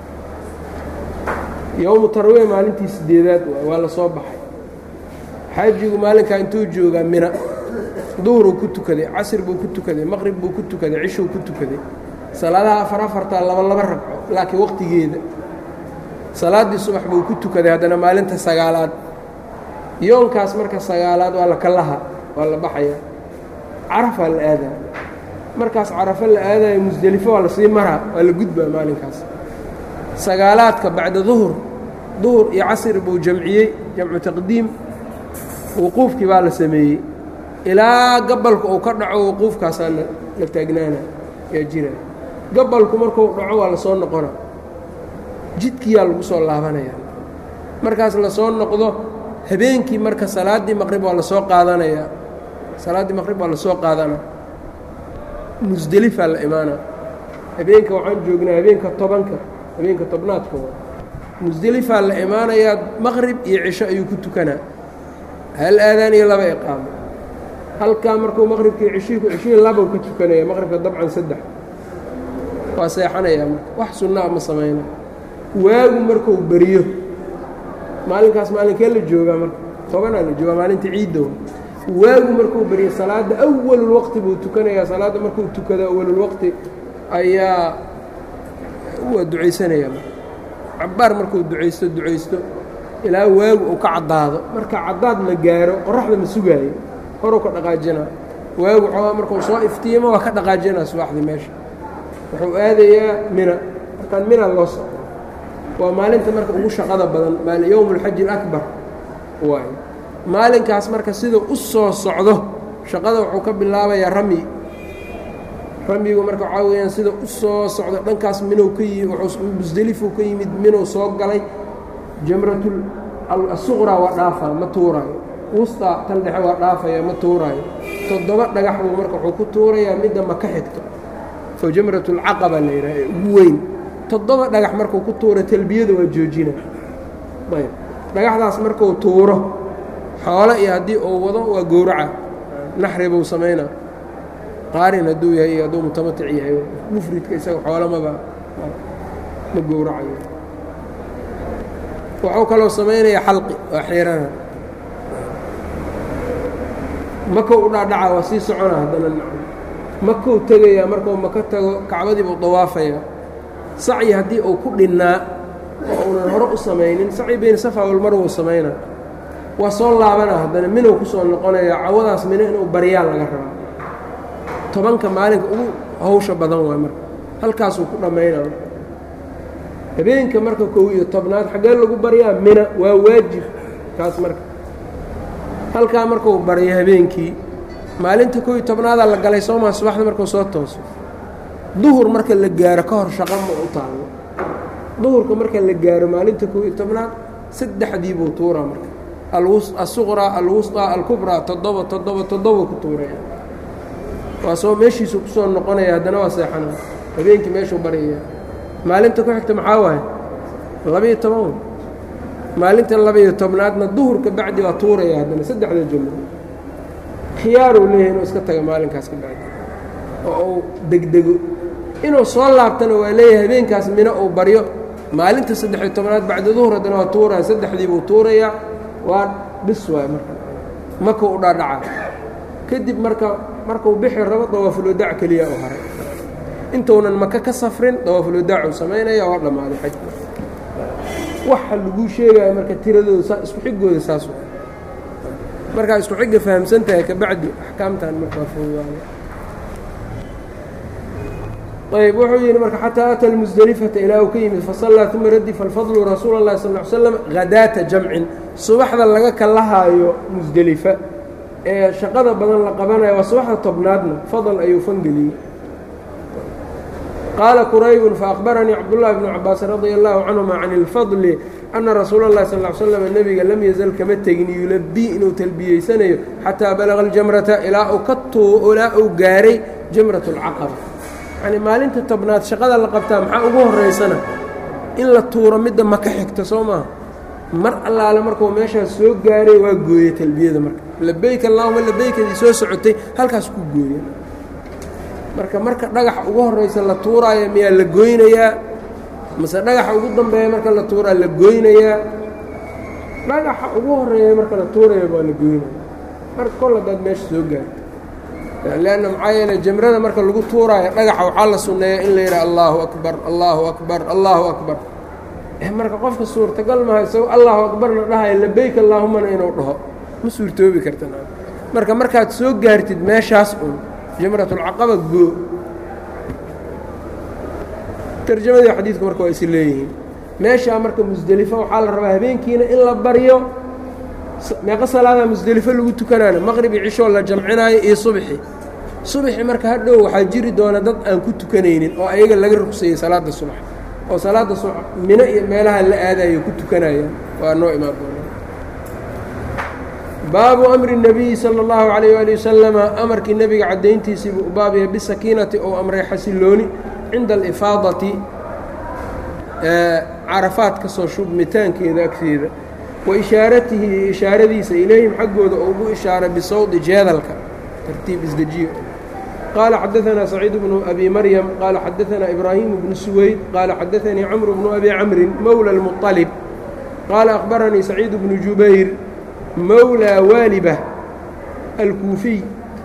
yowmu tarwiya maalintii sideedaad waay waa la soo baxay xaajigu maalinkaa intuu joogaa mina duhruu ku tukaday casr buu ku tukaday maqrib buu ku tukaday cishuu ku tukaday salaadaha afar afartaa laba laba ragco laakiin waqtigeeda salaaddii subax buu ku tukaday haddana maalinta sagaalaad yoonkaas marka sagaalaad waa la kalaha waa la baxaya carafaa la aadaa markaas carafo la aadayo musdelifo waa lasii maraa waa la gudbaa maalinkaas sagaalaadka bacda duhur duhur iyo casri buu jamciyey jamcu taqdiim wuquufkii baa la sameeyey ilaa gabalku uu ka dhaco wuquufkaasaa la taagnaana yaa jira gabalku markuu dhaco waa lasoo noqona jidkiyaa lagu soo laabanaya markaas lasoo noqdo habeenkii marka salaaddii maqrib waa lasoo qaadanayaa salaaddii maqrib waa lasoo qaadana musdelifaa la imaana habeenka waxaan joognaa habeenka tobanka habeenka tobnaadka musdelifaa la imaanayaa maqrib iyo cisho ayuu ku tukanaa hal aadaan iyo laba iqaamo halkaa markuu maqribkii cishihii cishihii labau ka tukanaya maqribka dabcan saddex waa seexanayaa marka wax sunnaa ma samayna waagu markuu beriyo maalinkaas maalinkee la joogaa marka tobanaa la joogaa maalinta ciiddow waagu markuu beriyo salaadda awalulwaqti buu tukanayaa salaadda markuu tukado awalulwaqti ayaa waa ducaysanaya cabbaar markuu ducaysto ducaysto ilaa waagu uu ka caddaado marka caddaad la gaaro qoraxda ma sugaayo horuu ka dhaqaajinaa waagu xoogaa markuu soo iftiimo waa ka dhaqaajinaa subaxdii meesha wuxuu aadayaa mina markaan mina loo socdo waa maalinta marka ugu shaqada badan yowm اlxaji اlakbar waay maalinkaas marka siduu u soo socdo shaqada wuxuu ka bilaabayaa ramyi ramyigu marka waxaa weyaan sida u soo socdo dhankaas minow ka yimi musdelifuu ka yimid minow soo galay jamratu asuqraa waa dhaafaa ma tuuraayo wustaa tan dhexe waa dhaafaya ma tuuraayo toddoba dhagax buu marka wuxuu ku tuurayaa midda ma ka xigto oo jamrat اlcaqaba la yidhaha ee ugu weyn toddoba dhagax markuu ku tuuro talbiyada waa joojina ayb dhagaxdaas markuu tuuro xoolo iyo haddii uu wado waa gowraca naxri buu samaynaa qaarin hadduu yahay iyo hadduu mutamatic yahay mufridka isaga xoolamaba ma gowracayo wuxuu kaloo samaynayaa xalqi waa xiirana makow u dhaadhaca waa sii socona haddana nacam makou tegayaa markuu maka tago kacbadii buu dawaafayaa sacyi haddii uu ku dhinnaa oo uunan hore u samaynin sacyi bayna safa walmar wuu samaynaa waa soo laabana haddana minow ku soo noqonaya cawadaas mino inuu baryaa laga rabaa tobanka maalinka ugu hawsha badan waay marka halkaasuu ku dhammaynaa habeenka marka kow iyo tobnaad xaggee lagu baryaa mina waa waajib kaas marka halkaa markuu baryo habeenkii maalinta kow iyo tobnaadaa la galay soomaa subaxda markuu soo tooso duhur marka la gaaro ka hor shaqo ma u taallo duhurka marka la gaaro maalinta kow iyo tobnaad saddexdii buu tuuraa marka asuqraa alwusطaa alkubraa toddoba toddoba toddoba ku tuuraya waa soo meeshiisu ku soo noqonaya haddana waa seexanaa habeenkii meeshuu baryaya maalinta ku xigta maxaa waaye labiiyo toban maalinta labiiyo tobnaadna duhurka bacdi waa tuuraya haddana saddexda jumlo khiyaaruu leeyahay inuu iska taga maalinkaas ka bacdi oo uu degdego inuu soo laabtana waa leeyahay habeenkaas mino uu baryo maalinta saddexiyo tobnaad bacdi duhur haddana waa tuuraya saddexdii buu tuurayaa waa bis waay marka maka u dhaadhaca kadib marka markuu bixi rabo dawaafulwadaac keliya u haray intuunan maka ka safrin dawaafulwadaacu samaynaya waa dhammaaday xajku waxa laguu sheegaya marka tiradooda saa isku xigooda saas markaa isku xigga fahamsan tahay kabacdi axkaamtan markaa foogaana ayb wuxuu yidhi marka xataa ata lmusdelifata ilaa uu ka yimid fasallaa uma radifa alfadlu rasuula اllahi sal ly slam hadaata jamcin subaxda laga kalahaayo musdelifa ee shaqada badan la qabanayo waa subaxda tobnaadna fadl ayuu fangeliyey qaala quraybun faأkhbaranii cabdullahi bnu cabaas radia allahu canهuma can اlfadli ana rasuula اllahi sal ly slam nebiga lam yazal kama tegin yulabii inuu talbiyeysanayo xataa balaga اljamrata ilaa uu ka tuu ilaa uu gaaray jamrat اlcaqaba yani maalinta tobnaad shaqada la qabtaa maxaa ugu horeysana in la tuuro midda maka xigta soo maaha mar allaale markuu meeshaas soo gaaray waa gooye talbiyada marka labeyk allahuma labeykadii soo socotay halkaas ku gooya marka marka dhagaxa ugu horeysa la tuuraayo miyaa la goynayaa mase dhagaxa ugu dambeeya marka la tuuraa la goynayaa dhagaxa ugu horeeya marka la tuuraya waa la goynaya marka kol hadaad meesha soo gaarto leanna maxaa yeele jamrada marka lagu tuuraayo dhagaxa waxaa la sunneeya in la yidhaha allaahu akbar allaahu akbar allaahu akbar marka qofka suurtagal maha isagoo allahu akbarna dhahayo labeyk allaahumana inuu dhaho ma suurtoobi karta marka markaad soo gaartid meeshaas un jamratulcaqaba goo tarjamadii xadiidku marka waa is leeyihiin meeshaa marka musdelifo waxaa la rabaa habeenkiina in la baryo meeqo salaadaa musdelifo lagu tukanaana maqribi cishoo la jamcinaayo iyo subxi subxi marka hadhow waxaa jiri doona dad aan ku tukanaynin oo ayaga laga rugseeyey salaada subax oo salaada subax mino iyo meelaha la aadayo ku tukanayaan waa noo imaan doona baabu amri الnabiyi salى اllahu عalayه ali wasalama amarkii nebiga caddayntiisiibuu u baab yahay bisakiinati ou amray xasilooni cinda alifaadati carafaad ka soo shubmitaankeeda agteeda wa ishaaratihi iyo ishaaradiisa ilayhim xaggooda oo ugu ishaaray bisawdi jeedalka tartiib isdejiyo qaala xadaثanaa saciid bnu abi maryam qaala xadaثanaa ibraahimu bnu suweyd qaala xadaثanii camru bnu abi camrin mowla اlmuطalib qaala akhbaranii saciid bnu jubayr mowlى waalibة alkuufiy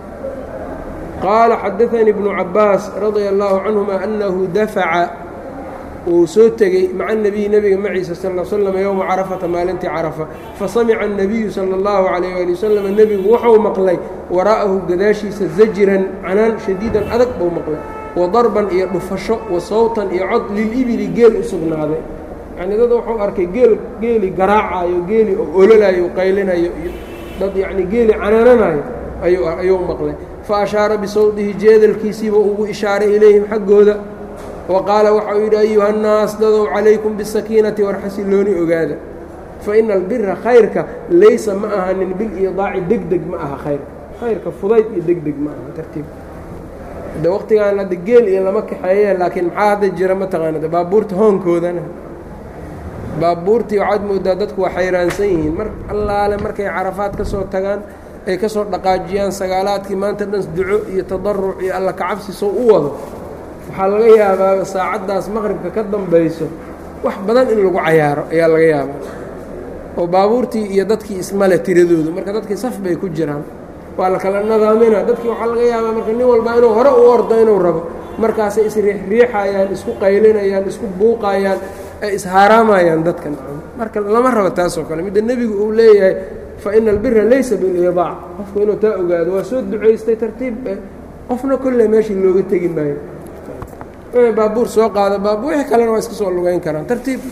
qaala xadaثanii bnu cabaas radia اllahu canهuma anahu dafaca uu soo tegey maca الnebiyi nebiga maciisa sal ا slm yowma carafata maalintii carafa fasamica الnabiyu salى اllahu عalayه ali wasalam nebigu wuxuu maqlay waraa'ahu gadaashiisa zajiran canaan shadiidan adag buu maqlay wa darban iyo dhufasho wa sawtan iyo cod lilibili geel u sugnaaday yani dad wuxuu arkay geel geeli garaacayo geeli oo ololayo qaylinayo iyo dad yacni geeli canaananayo ayuu maqlay fa ashaara bisawdihi jeedalkiisiiba ugu ishaaray ilayhim xaggooda wa qaala waxa uu yidhi ayuha nnaas dadow calaykum bisakiinati war xasilooni ogaada fa ina albira khayrka laysa ma ahanin biliidaaci deg deg ma aha khayrka khayrka fudayd iyo deg deg ma aha tartiib de waqtigaan hadda geel iyo lama kaxeeyeen laakiin maxaa hadda jira mataqaanada baabuurta hoonkoodana baabuurtii waxaad moodaa dadku waa xayraansan yihiin mar allaale markay carafaad ka soo tagaan ay ka soo dhaqaajiyaan sagaalaadkii maanta dhan duco iyo tadaruc iyo alla kacabsi soo u wado waxaa laga yaabaa saacaddaas maqribka ka dambayso wax badan in lagu cayaaro ayaa laga yaabaa oo baabuurtii iyo dadkii ismale tiradoodu marka dadkii saf bay ku jiraan waa la kala nadaamina dadkii waxaa laga yaabaa marka nin walba inuu hore u ordo inuu rabo markaasay isriixriixayaan isku qaylinayaan isku buuqayaan ay ishaaraamayaan dadkan marka lama rabo taasoo kale midda nebigu uu leeyahay fa ina albira laysa bilidaac qofku inuu taa ogaado waa soo ducaystay tartiib qofna kolle meeshii looga tegi maayo baabuur soo qaada baabuur wixii kalena waa iska soo lugeyn karaan tartiib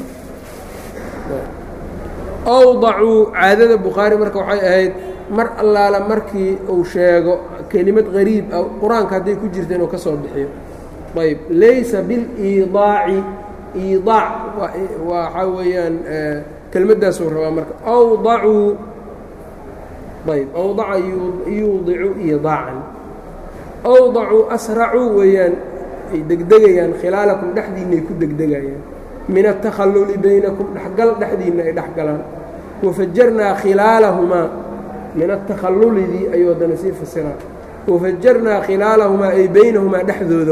awdacuu caadada bukhaari marka waxay ahayd mar allaala markii uu sheego kelimad qariib ah qur-aanka hadday ku jirta inuu ka soo bixiyo ayb laysa biliidaaci iidaac waxaa weeyaan kelmaddaasuu rabaa marka awdacuu ayb awdaca yuudicu iidaacan awdacuu asracuu weeyaan ay degdegayaan khilaalakum dhexdiinna ay ku degdegayaan min aلtakhalluli baynakum dhexgal dhexdiinna ay dhex galaan wafajarnaa khilaalahumaa min atakhallulidii ayuu haddana sii fasiraa wafajarnaa khilaalahumaa ay baynahumaa dhexdooda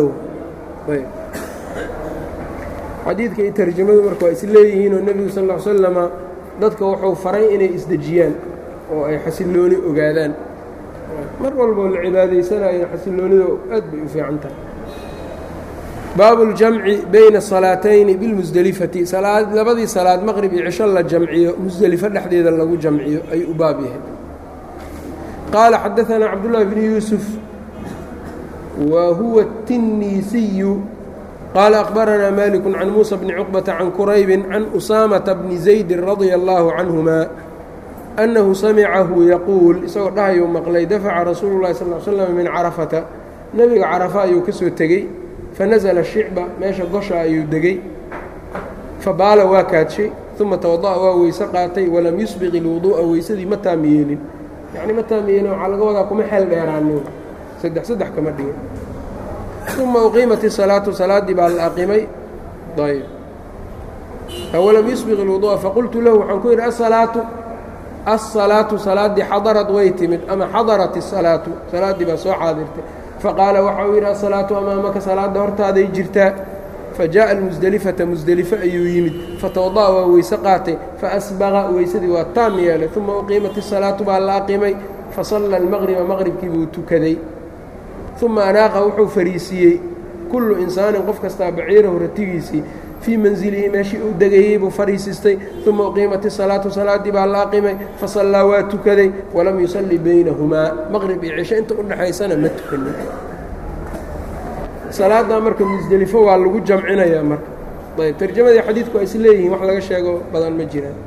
xadiidka iyo tarjamadu marka waa is leeyihiinoo nebigu sal ll slama dadka wuxuu faray inay isdejiyaan oo ay xasillooni ogaadaan mar walboo la cibaadaysanayo xasilloonida aad bay u fiican tahay baabu اljamci bayna الصalaatayni biاlmusdelifati labadii salaad maqrib iyo cisho la jamciyo musdelifo dhexdeeda lagu jamciyo ayuu u baab yahay qaala xadaثanaa cabdالlahi bn yuusuf wa huwa الtinisiyu qaala akhbaranaa maliku can muusa bni cuqbata can kuraybi can usaamata bni zaydi radia اllaahu canهuma annahu samicahu yaquul isagoo dhahayuu maqlay dafaca rasuulu llahi sal l slam min carafata nebiga carafa ayuu ka soo tegey fanasla shicba meesha gosha ayuu degey fabaala waa kaadshay uma tawada'a waa weyse qaatay walam yusbiq ilwuduu'a weysadii ma taam yeelin yacni ma taam yeelin waxaa laga wadaa kuma xeel dheeraanin saddex saddex kama dhigin uma uqiimat isalaatu salaaddii baa la aqimay ayb walam yusbiq ilwuduu'a faqultu lahu waxaan ku yidhi asalaatu asalaatu salaaddii xadarad way timid ama xadarat isalaatu salaaddii baa soo xaadirtay faqaala waxa uu yidhi asalaatu amaamaka salaadda hortaaday jirtaa fajaءa almusdelifata musdelifo ayuu yimid fatawada'a waa weyse qaatay faasbaqa weysadii waa taam yeelay uma uqiimat isalaatu baa la aqimay fasalla almaqriba maqribkii buu tukaday uma anaaqa wuxuu fariisiiyey kullu insaanin qof kastaa baciirahu ratigiisii fii manzilihi meeshii uu degayey buu fariisistay uma uqiimat isalaatu salaaddii baa la aqimay fasallaa waa tukaday walam yusalli baynahumaa maqrib iyo cisho inta u dhexaysana ma tukanin salaaddaa marka musdelifo waa lagu jamcinayaa marka ayb tarjamadii xadiidku waa is leeyihiin wax laga sheego badan ma jiraan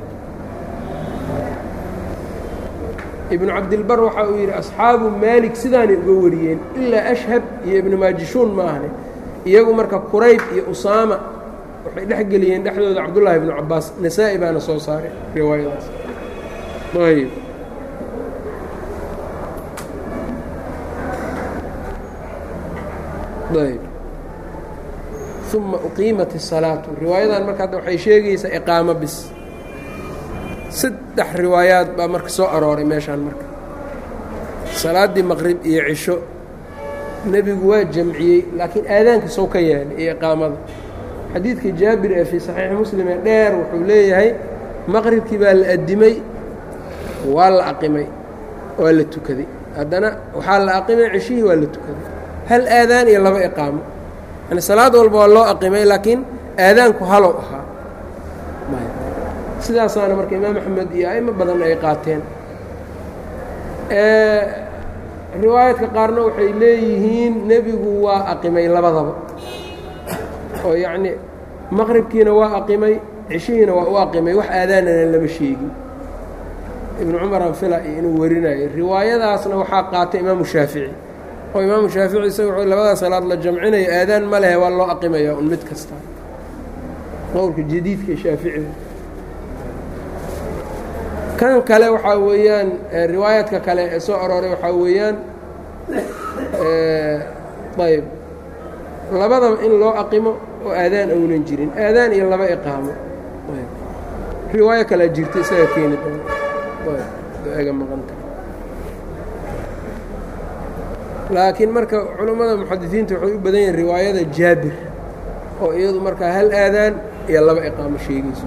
ibnu cabdilbar waxa uu yidhi asxaabu maalik sidaanay uga wariyeen ilaa ashhab iyo ibnu maajishuun ma ahne iyagu marka kurayb iyo usaama waxay dhex geliyeen dhexdooda cabdullaahi ibnu cabaas nasaa-i baana soo saaray riwaayadaas ayb ayb uma uqiimat الsalaatu riwaayadan marka hadda waxay sheegaysaa iqaamo bis saddex riwaayaad baa marka soo arooray meeshaan marka salaaddii maqrib iyo cisho nebigu waa jamciyey laakiin aadaanka sow ka yeelay iyo iqaamada xadiidka jaabir ee fii saxiixi muslim ee dheer wuxuu leeyahay maqribkii baa la addimay waa la aqimay waa la tukaday haddana waxaa la aqimay cishihii waa la tukaday hal aadaan iyo laba iqaamo yani salaad walba waa loo aqimay laakiin aadaanku halow ahaa sidaasaana marka imaam axmed iyo a'imo badan ay qaateen riwaayadka qaarna waxay leeyihiin nebigu waa aqimay labadaba oo yacni maqribkiina waa aqimay cishihiina waa u aqimay wax aadaanana lama sheegin ibnu cumar anfila iyo inuu warinayo riwaayadaasna waxaa qaatay imaamu shaafici oo imaamu shaafici isaga wuxuu labadaa salaad la jamcinayo aadaan ma lehe waa loo aqimaya un mid kasta qowlka jadiidka shaaficiga kan kale waxaa weeyaan riwaayaadka kale ee soo arooray waxaa weeyaan ayb labadaba in loo aqimo oo aadaan ounan jirin aadaan iyo laba iqaamo riwaayo kalea jirta isaga keeni doona maqanta laakiin marka culammada muxadisiinta waxay u badan yihiin riwaayada jaabir oo iyadu markaa hal aadaan iyo laba iqaamo sheegayso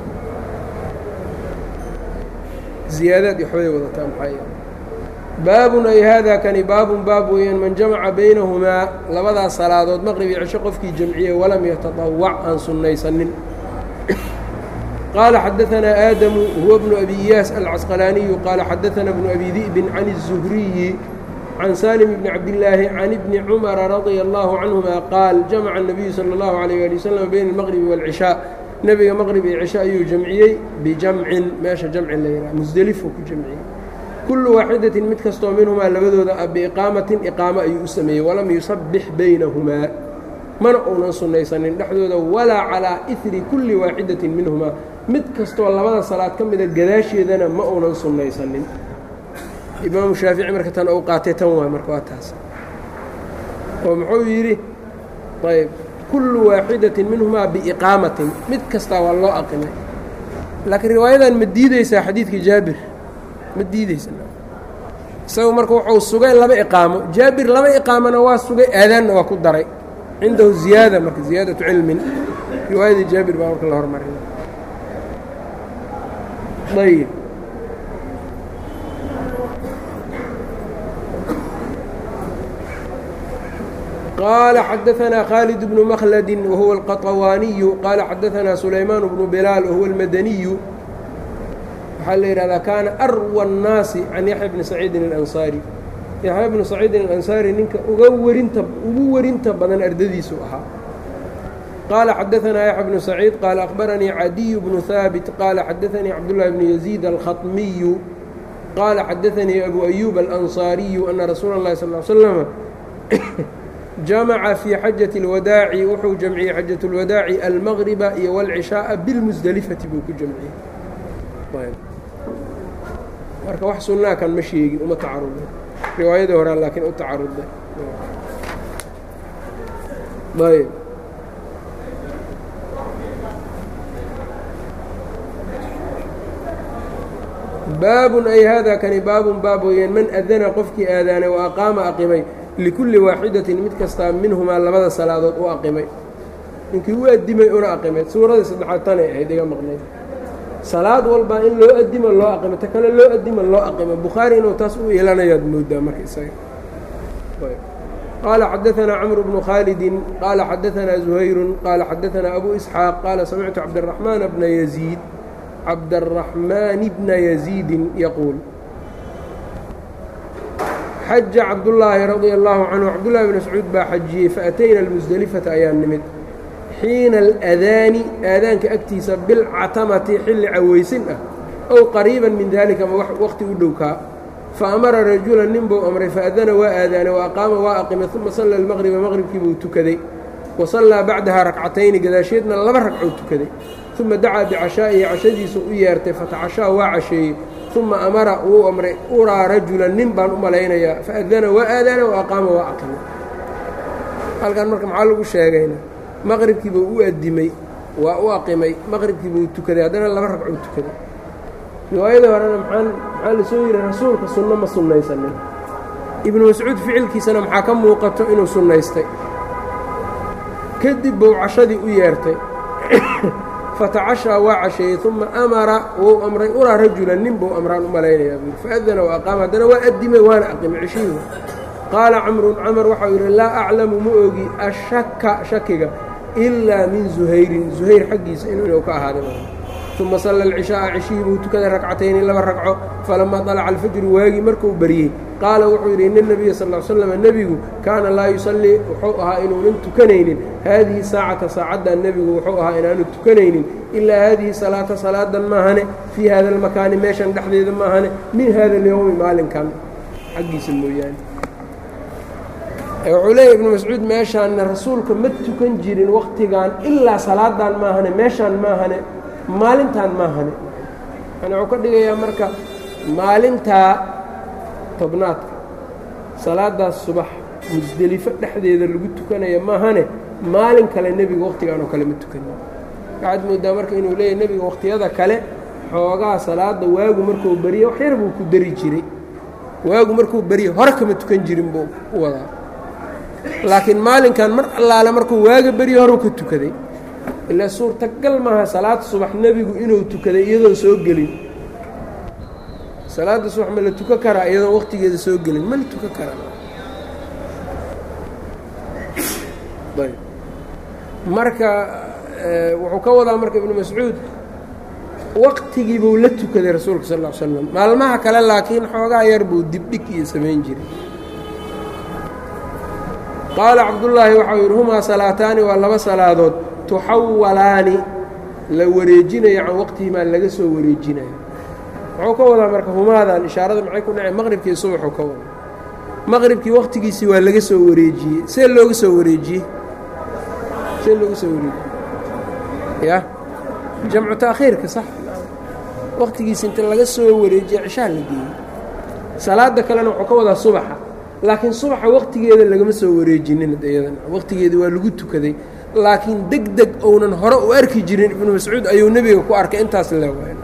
ziyaadaad iyo waxbay wadataa maxaa baabun ay haadaa kani baabun baab weeyaan man jamaca baynahumaa labadaas salaadood maqrib iyo cisho qofkii jamciyey walam yataطawac aan sunnaysanin qaala xadaanaa aadamu huwa bnu abi iyaas alcasqalaaniyu qaala xadaanaa bnu abi di'bin can الzuhriyi can salim bni cabdillaahi can ibni cumara radia allahu canhuma qaal jamaca الnabiyu salى اllahu alayh ali wasalam bayna almaqribi wاlcishaa nebiga maqrib iyo cisho ayuu jamciyey bijamcin meesha jamci la yidhaha musdelifuu ku jamciyey kullu waaxidatin mid kastoo minhumaa labadooda ah biiqaamatin iqaamo ayuu u sameeyey walam yusabbix baynahumaa mana uunan sunnaysanin dhexdooda walaa calaa ihri kulli waaxidatin minhumaa mid kastoo labada salaad ka mida gadaasheedana ma uunan sunnaysanin imaamu shaafici marka tan ou qaatay tan waay marka waa taas oo muxuu yidhi ayb kullu waaxidatin minhumaa biiqaamatin mid kastaa waa loo aqimay laakiin riwaayadan ma diideysaa xadiidka jaabir ma diideysa isagu marka wuxuu sugay laba iqaamo jaabir laba iqaamona waa sugay aadaanna waa ku daray cindahu ziyaada marka ziyaadatu cilmin riwaayadii jaabir baa marka la hormarina ayb qال xdثnا khالد بن مkلد وهuو القطواني qال xdثnا سليمان بن بلال وهuو المdني waxaa la yihahdaa kaana أrوى الناaسi عan yaحيى بن سacيidi الأنصاrي yaحyى بن سacيidi الأنصاrي ninka uga werinta ugu werinta badan ardadiisu ahaa qال xdثnا يحيى بن سعيid qال أخبرنيi عadي بن ثابت qال xdثnيi cبدالله بن يزيد الخطمي qال xdثnيi أbو أيوب الأنصاaري أنa رsuuل الlahi صلى اه علي وسلم jamaca fii xajaة اlwadaaci wuxuu jamciyey xajaة اlwadaaci almaqriba iyo wاlcishaaءa bilmusdelifati buu ku jamciyey marka wax sunaa kan ma sheegin uma tacaruday riwaayadii horaa laakiin u tacaruday ayb baabun ay hada kani baabun baab weeyaan man adana qofkii aadaanay wa aqaama aqimay likulli waaxidatin mid kastaa minhumaa labada salaadood u aqimay ninkii u addimay una aqimay suuradii saddexaad tanay ahayd iga maqnayd salaad walbaa in loo addimo loo aqimo ta kale loo addimo loo aqimo bukhaari inuu taas u yeelanayaad moodaa marka isaga qaala xadaanaa camru bnu khaalidin qaala xadaanaa zuhayrun qaala xadaanaa abu isxaaq qaala samictu cabdiraxmaana bna yaziid cabdaraxmaani bna yaziidin yaquul xaja cabdullaahi radia allaahu canhu cabdullahi bn mascuud baa xajiyey faatayna almusdelifata ayaan nimid xiina aladaani aadaanka agtiisa bilcatamati xilli cawaysin ah ow qariiban min daalika ma waqti u dhowkaa fa amara rajulan nin buu amray faadana waa aadaanay wa aqaama waa aqimay uma salla almaqriba maqribkii buu tukaday wa sallaa bacdaha rakcatayni gadaasheedna laba ragcoo tukaday uma dacaa bicashaa'ihi cashadiisu u yeertay fatacashaa waa casheeyey uma amara wuu amray uraa rajulan nin baan u malaynayaa faadana waa aadaana wa aqaama waa aqimay halkan marka maxaa lagu sheegayna maqribkii buu u addimay waa u aqimay maqribkii buu tukaday haddana laba ragcuu tukaday riwaayada horena maxaan maxaa la soo yidhi rasuulka sunno ma sunnaysanin ibnu mascuud ficilkiisana maxaa ka muuqato inuu sunnaystay kadib buu cashadii u yeertay fatacashaa waa casheeyey uma amara wuu amray uraa rajulan nin buu amraan u malaynayaa buu faadana wa aqaama haddana waa addimay waana aqimay ceshiihu qaala camrun camar waxau yidhi laa aclamu ma ogi ashaka shakiga ilaa min zuhayrin zuhayr xaggiisa inuu ka ahaaday uma salla alcishaaa ceshihii buu tukaday ragcatayni laba ragco falamaa طalaca alfajru waagii markuu baryey qaala wuxuu yidhi ina nebiya sal l slam nebigu kaana laa yusallii wuxuu ahaa inuunan tukanaynin haadihi saacata saacaddan nebigu wuxuu ahaa inaanu tukanaynin ilaa haadihi salaata salaadan maahane fii hada almakaani meeshan dhexdeeda maahane min hada alyowmi maalinkan xaggiisa mooyaane wuxuu leeyahy ibnu mascuud meeshaanna rasuulka ma tukan jirin waktigan ilaa salaadan maahane meeshaan maahane maalintan maahane yani wuxuu ka dhigayaa marka maalintaa tobnaadka salaadaas subax musdelifo dhexdeeda lagu tukanaya maahane maalin kale nebiga wakhtigaan oo kale ma tukanin waxaad moodaa marka inuu leeyahy nebiga wakhtiyada kale xoogaa salaada waagu markuu beriye wax yar buu ku dari jiray waagu markuu beriye hore kama tukan jirin buu u wadaa laakiin maalinkan mar allaale markuu waaga beriye horuu ka tukaday ilaa suurtagal maaha salaad subax nebigu inuu tukaday iyadoon soo gelin salaadda subax ma la tukan karaa iyadoon waqtigeeda soo gelin ma la tukan karaa marka wuxuu ka wadaa marka ibnu mascuud waqtigii buu la tukaday rasuulka sal ll slam maalmaha kale laakiin xoogaa yar buu dibdhig iyo samayn jiray qaala cabdullaahi waxau yidhi humaa salaataani waa laba salaadood tuxawalaani la wareejinayo can waqtihimaa laga soo wareejinayo muxuu ka wadaa marka humaadan ishaarada maxay ku dhaceen maqribkii subaxuu ka wada maqribkii waqtigiisii waa laga soo wareejiyey see looga soo wareejiyey see looga soo wareejiyey ya jamcu taakhiirka sax waqtigiisi inta laga soo wareejiye cishaa la geeyey salaada kalena wuxuu ka wadaa subaxa laakiin subaxa waqtigeeda lagama soo wareejinin iyadan waqtigeeda waa lagu tukaday laakiin deg deg ounan hore u arki jirin ibnu mascuud ayuu nebiga ku arkay intaas leewaay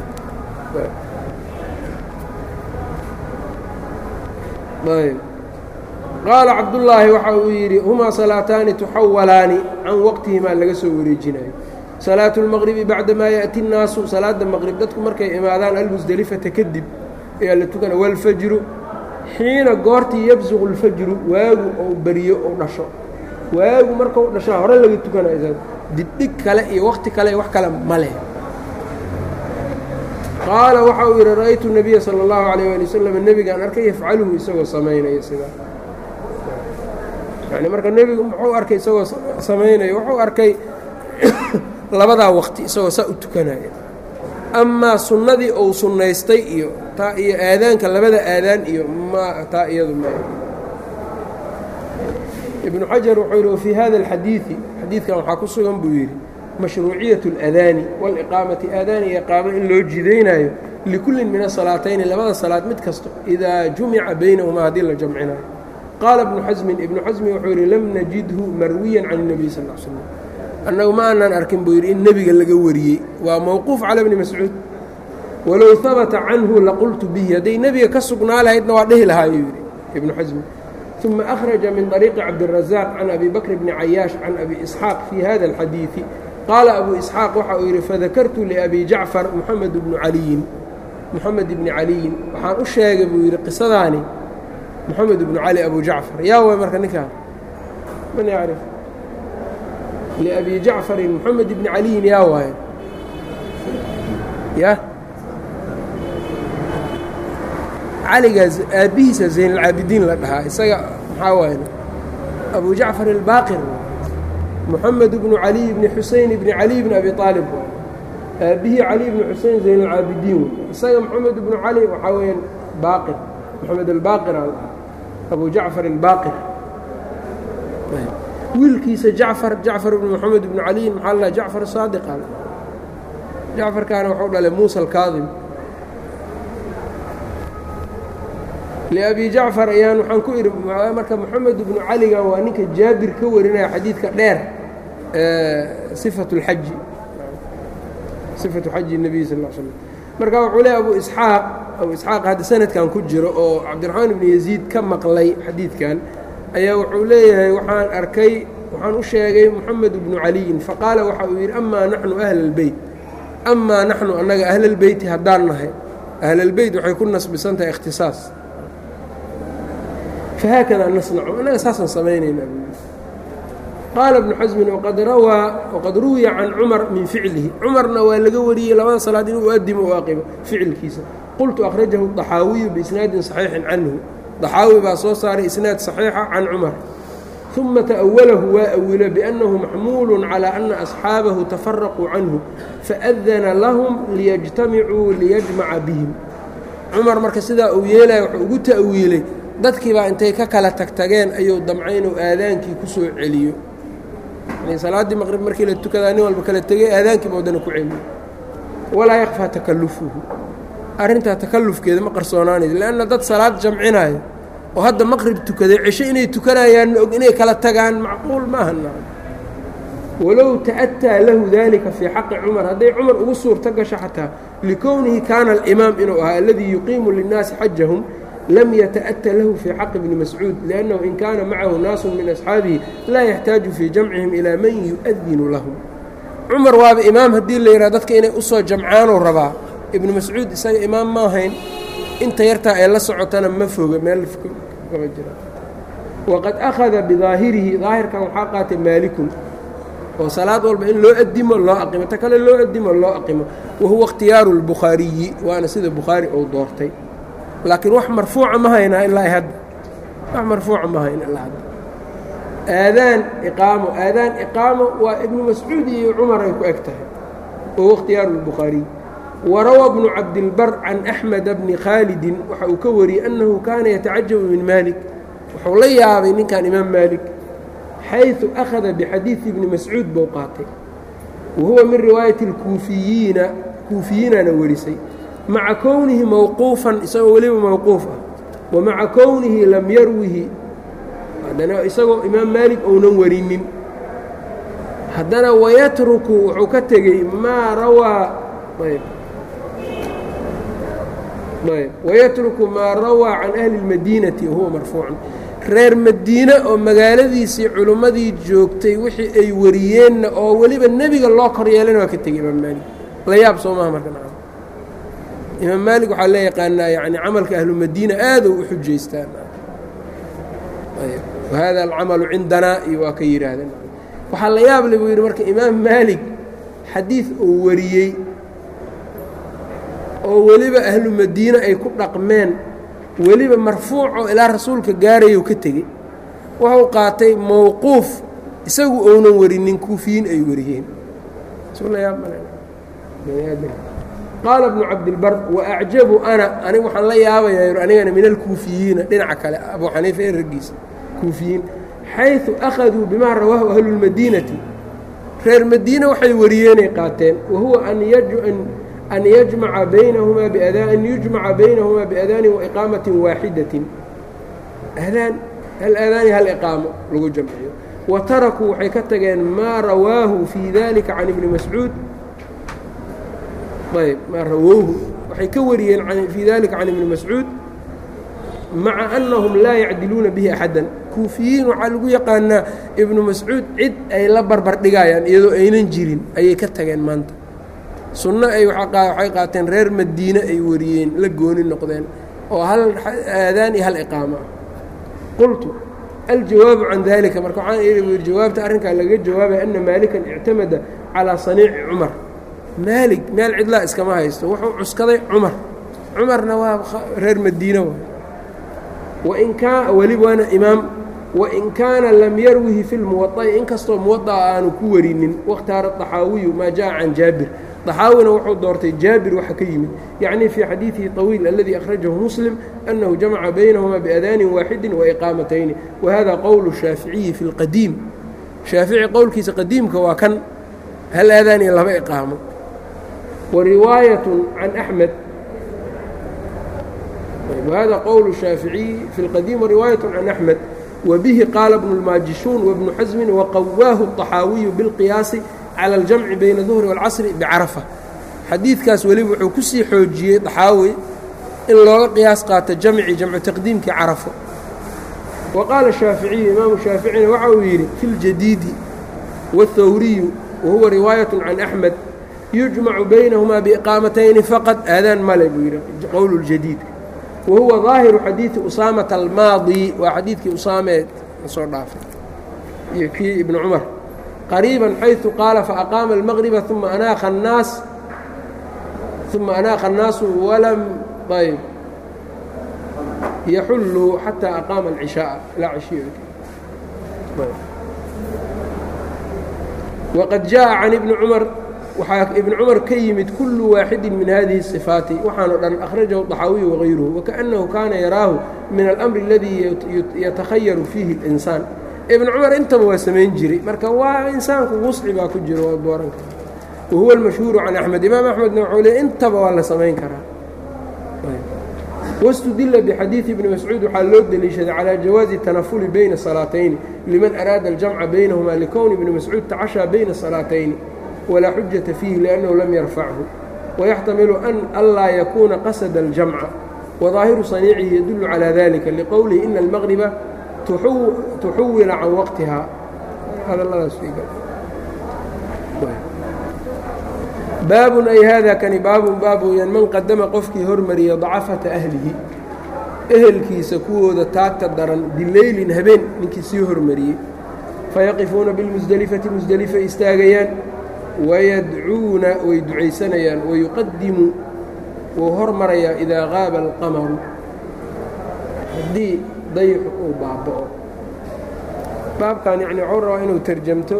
qaala cabdullaahi waxa uu yidhi humaa salaataani tuxawalaani can waqtihimaa laga soo wareejinayo salaatu اlmaqribi bacdamaa yaأti الnaasu salaada maqrib dadku markay imaadaan almusdelifata kadib ayaa la tukana wاlfajru xiina goortii yabsuqu اlfajru waagu ou beriyo ou dhasho waagu markau dhashaa hore laga tukanayo isaga dibdhig kale iyo wakti kale iyo wax kale ma leh qaala waxa uu yidhi ra'aytu الnabiya salى اllahu عalيه ali wasalam nebigaan arkay yafcaluhu isagoo samaynaya sidaa yani marka nebigu muxuu arkay isagoo samaynaya wuxuu arkay labadaa waqti isagoo saa u tukanaya amaa sunnadii ou sunnaystay iyo taa iyo aadaanka labada aadaan iyo ma taa iyadu ma ibnu xajar wuxuu yidhi wafii hada alxadiidi xadiidkan waxaa ku sugan buu yidhi mashruuciyaة اlأdaani wاliqaamati aadaan iyo iqaamo in loo jidaynaayo likullin min asalaatayni labada salaad mid kasto idaa jumica baynahumaa haddii la jamcinayo qaala ibnu xasmin ibnu xasmi wuxuu yidhi lam najidhu marwiyan can الnabiy sal ا l slm annagu ma aanan arkin buu yidhi in nebiga laga wariyey waa mowquuf cala bni mascuud walow habata canhu laqultu bihi hadday nebiga ka sugnaa lahaydna waa dhihi lahaa ayuu yidhi ibnu xasmi ثuma أkhraja min طariiqi cabdiلraزaaq can abi bakr bni cayaash can abi isxaaq fii hada اlxadiiثi qaala abu isxaaq waxa uu yidhi fadakartu liabi jacfar muxamed bnu caliyin moxamed ibni caliyin waxaan u sheegay buu yidhi qisadaani moxamed ibnu cali abu jacfar yaa way marka ninkaa man yacrif liabi jacfarin moxamed ibni caliyin yaa waaye ya caligaas aabbihiisa zaynalcaabidiin la dhahaa isaga maxaa waaye abu jacfar albaaqir moxamed bnu caliy bni xuseyn bni caliy bni abi aalib aabbihii cali bni xusein zaynalcaabidiin isaga moxamed bnu cali waxaa weeyaan baaqir moxamed albaaqir al abu jacfar albaaqir wiilkiisa jacfar jacfar bni moxamed bnu caliyin maxaa la jacfar saadiq al jacfarkaana waxuu dhalay muusa alkaadim liabi jacfar ayaan waxaan ku idhi marka moxamed ibnu caligan waa ninka jaabir ka warinaya xadiidka dheer sifatu اlxaji sifatu xaji الnabiy sal l slm marka wuxuu leey abu isxaaq abu isxaaq hadda sanadkan ku jiro oo cabdiraxmaan ibni yaziid ka maqlay xadiidkan ayaa wuxuu leeyahay waxaan arkay waxaan u sheegay moxamed ibnu caliyin faqaala waxa uu yidhi amaa naxnu ahla اlbeyt amaa naxnu annaga ahlalbeyti haddaan nahay ahlalbeyt waxay ku nasbisan tahay ikhtisaas فhkda نصنcu annaga saasaan samaynayna qaala بن xasmin وqad rawaa وqad ruwiya can cmar min ficlihi cumarna waa laga wariyey labada salaad inuu uadimo u aqibo ficilkiisa qultu أkhrajahu الطaxaawiyu biisnaadin صaxiixin canhu طaxaawi baa soo saaray isnaad صaxiixa can cumar ثuma تأwalahu waa awilo بأnnahu maxmuul calى أna أصxaabahu tafaraquu canhu faأdana lahm liyجtamicuu liyجmaca bihim cumar marka sidaa uu yeelaya wuxuu ugu ta'wiilay dadkii baa intay ka kala tagtageen ayuu damcay inuu aadaankii ku soo celiyo yani salaaddii maqrib markii la tukadaa nin walba kala tegey aadaankiiba waddana ku celiyo walaa yakfaa takallufuhu arrintaa takallufkeeda ma qarsoonaanayso leanna dad salaad jamcinaayo oo hadda maqrib tukaday cisho inay tukanayaanna og inay kala tagaan macquul maaha nacam walow ta'ataa lahu dalika fii xaqi cumar hadday cumar ugu suurto gasho xataa likownihi kaana alimaam inuu ahaa aladii yuqiimu linnaasi xajahum lm yتأtى lahu fي xaq bni mascuud لأnnahu in kaana macahu naasu min أصxaabihi laa yaxtaaju fii jamcihim ilىa man yuؤdinu lahum cumar waaba imaam haddii la yidhaha dadka inay usoo jamcaanuu rabaa ibnu mascuud isaga imaam ma ahayn inta yartaa ee la socotana ma foga meel kama jira waqad أkhada biظaahirihi daahirkan waxaa qaatay maalikun oo salaad walba in loo adimo loo aqimo ta kale loo adimo loo aqimo wahuwa اkhtiyaaru الbukhaariyi waana sida bukhaari ou doortay laakiin wax marfuuca ma haynaa ilaa hadda wax marfuuca ma hayna ilaa hadda aadaan iqaamo aadaan iqaamo waa ibnu mascuud iyo cumar ay ku eg tahay wahuwa ikhtiyaaru اlbukhaariy warawa bnu cabdilbar can axmeda bni khaalidin waxa uu ka wariyey annahu kaana yatacajabu min maalik wuxuu la yaabay ninkan imaam maalik xayثu akhada bixadiidi ibni mascuud buu qaatay wa huwa min riwaayati اlkuufiyiina kuufiyiinana warisay maca kownihi mowquufan isagoo weliba mowquuf ah wa maca kownihi lam yarwihi haddana isagoo imaam maalik ounan warinin haddana wayatruku wuxuu ka tegey maa rawaa ayb ayb wayatruku maa rawaa can ahli اlmadiinati wahuwa marfuucan reer madiine oo magaaladiisii culimmadii joogtay wixii ay wariyeenna oo weliba nebiga loo kor yeelana waa ka tegey imaam maalik la yaab soo maha marka imaam maalik waxaa la yaqaanaa yani camalka ahlu madiina aadou u xujaystaan wahada alcamalu cindanaa iyo waa ka yidhaahdeen waxaa la yaab le buu yidhi marka imaam maalik xadiid uu wariyey oo weliba ahlu madiine ay ku dhaqmeen weliba marfuucoo ilaa rasuulka gaarayou ka tegey wuxuu qaatay mowquuf isagu ounan warinin kuufiyiin ay wariyeen qaala bnu cabdilbar waacjabu ana aniga waxaan la yaabayaa anigana min alkuufiyiina dhinaca kale abuu xaniifa ee raggiisa kuufiyiin xayثu akhaduu bimaa rawaahu ahlu اlmadiinati reer madiine waxay wariyeenay qaateen wahuwa an yajmaca baynahumaa an yujmaca baynahumaa biadaanin waiqaamatin waaxidatin adaan hal aadaani hal iqaamo lagu jamciyo wa tarakuu waxay ka tageen maa rawaahu fii dalika can ibni mascuud ayb maa rawowhu waxay ka wariyeen fii dalika can ibni mascuud maca annahum laa yacdiluuna bihi axaddan kuufiyiin waxaa lagu yaqaanaa ibnu mascuud cid ay la barbar dhigayaan iyadoo aynan jirin ayay ka tageen maanta sunno ay waxay qaateen reer madiine ay wariyeen la gooni noqdeen oo hal aadaan iyo hal iqaamo ah qultu aljawaabu can dalika marka waxaan ii yidhi jawaabta arrinkaa laga jawaabaya ana maalikan ictamada calaa saniici cumar maalig meel cidlaa iskama haysto wuxuu cuskaday cumar cumarna waa reer madiine waay wain kaa weli waana imaam wain kaana lam yarwihi fi lmuwaطa'i inkastoo muwaطa'a aanu ku warinin wakhtaara طaxaawiyu maa jaءa can jaabir طaxaawina wuxuu doortay jaabir waxa ka yimid yacni fii xadiidihi طawiil aladii akhrajahu muslim annahu jamaca baynahuma biadaanin waaxidi waiqaamatayni wahada qowlu shaaficiyi fi اlqadiim shaafici qowlkiisa qadiimka waa kan hal aadaan iyo laba iqaamo wariwaayaة can axmed وhذا qول الشhاaفiعي في الqديم ورواaية عن أحمد وبه qاaل بن الماجiشhون وبن حزم وqwاه الطحاaوي بالقياaص على الجمع بين الظهر والcصر بعرفة xadiidkaas weliba wuxuu ku sii xoojiyey طaxaawi in looga qiyaas qaato jamci jamcu تaqdiimkii carafo وqاaل الشhاaفiعي imaamu شhaaفiعيna waxa uu yidhi في الجديد والthwriي وhuوa رiواaية عن أحمد يuجمع بينهma بإقاaمتayni فqط aadaan male buu yidhi qowl الجديد wahuwa ظaahiru xadiidi usaamata almaadi waa xadiidkii usaameed soo dhaafay iyo kii ibnu cumar qariiban xayثu qaala faaqaama الmaqriba uma anaaqa الnaas uma anaaqa الnaasu walam ayb yaxulluu xataa aqaama الcishaaءa ilaa cishiy waqad jaءa can ibni cumar waxaa ibn cumar ka yimid kullu waaxidi min hadihi الصifaati waxaano dhan akhrajahu طaxaawiyu wagayruhu wakaأnnahu kaana yaraahu min alأmri اladii yatakhayaru fiihi الإnsaan ibn cumar intaba waa samayn jiray marka waa insaanku wusci baa ku jiro waa booranka wahuwa اlmashhuuru can axmed imaam axmedna wuxuu leey intaba waa la samayn karaa wاstudila bxadiiثi ibni mascuud waxaa loo deliishaday calى jawaazi tanafuli bayna salaatayni liman araada اljamca baynahuma likowni ibni mascuud tacashaa bayna salaatayni wlaa xujaةa fiihi لأnnahu lam yarfachu wayaxtamilu an anlaa yakuuna qasada اljamca wadaahiru saniicihi yadulu calى dalika liqowlihi ina اlmaqriba tuxuwila can waqtihaa baabun ay hada kani baabun baab weyaan man qadama qofkii hormariya dacafata ahlihi ehelkiisa kuwooda taagta daran bileylin habeen ninkii sii hormariyey fayaqifuuna biاlmusdelifati musdelifa istaagayaan wayadcuuna way ducaysanayaan wayuqadimu wuu hormarayaa idaa qaaba alqamaru haddii dayxu uu baaba'o baabkan yacni waxuu rabaa inuu tarjamto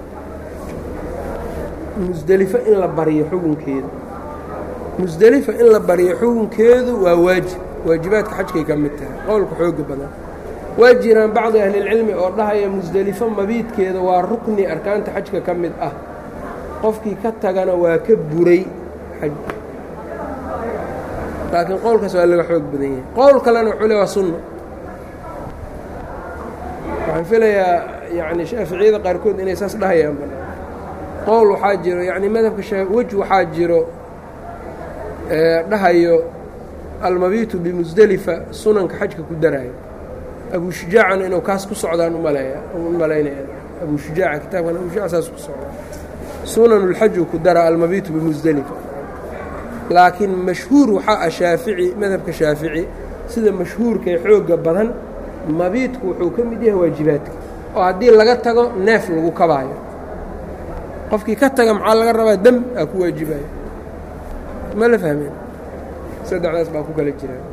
musdelifo in la baryo xukunkeeda musdelifa in la baryo xukunkeedu waa waajib waajibaadka xajkay ka mid tahay qowlka xooga badan waa jiraan bacdi ahlilcilmi oo dhahaya musdelifo mabiidkeeda waa rukni arkaanta xajka ka mid ah qofkii ka tagana waa ka buray xaj laakiin qowlkaas waa laga xoog badan yahay qowl kalena wuxuu le waa sunno waxaan filayaa yani shaaficiyada qaarkood inay saas dhahayaan qowl waxaa jiro yani madhabka wej waxaa jiro dhahayo almabiitu bimusdelifa sunanka xajka ku daraayo abu shujaacana inuu kaas ku socdaan umaleeya u malaynaya abu shujaaca kitaabkan abu shujaac saas ku socdaa sunan اlxaju ku dara almabiitu bimusdelifa laakiin mashhuur waxaa ah shaafici madhabka shaafici sida mashhuurka ee xoogga badan mabiidku wuxuu ka mid yahay waajibaadka oo haddii laga tago neef lagu kabaayo qofkii ka taga maxaa laga rabaa dam aa ku waajibaya ma la fahmeen saddexdaas baa ku kala jiraan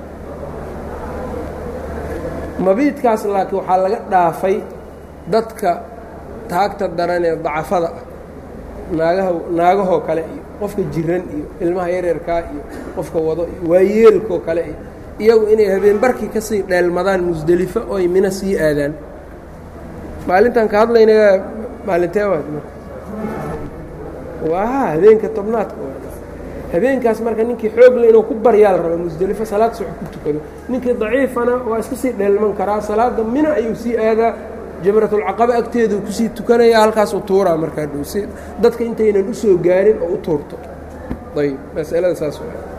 mabiidkaas laakiin waxaa laga dhaafay dadka taagta daran ee dacafada ah naagaha naagahoo kale iyo qofka jiran iyo ilmaha yaryarkaa iyo qofka wado iyo waayeelkoo kale iyo iyagu inay habeenbarkii ka sii dheelmadaan musdelifo oy mina sii aadaan maalintan ka hadlayna maalintee waad marka waa habeenka tobnaadka habeenkaas marka ninkii xoogle inuu ku baryaa la raba musdelifo salaad subax ku tukado ninkii daciifana waa iska sii dheelman karaa salaada mina ayuu sii aadaa jamratulcaqaba agteedu kusii tukanaya halkaasuu tuuraa markaa dhow si dadka intaynan u soo gaarin oo u tuurto ayb masalada saas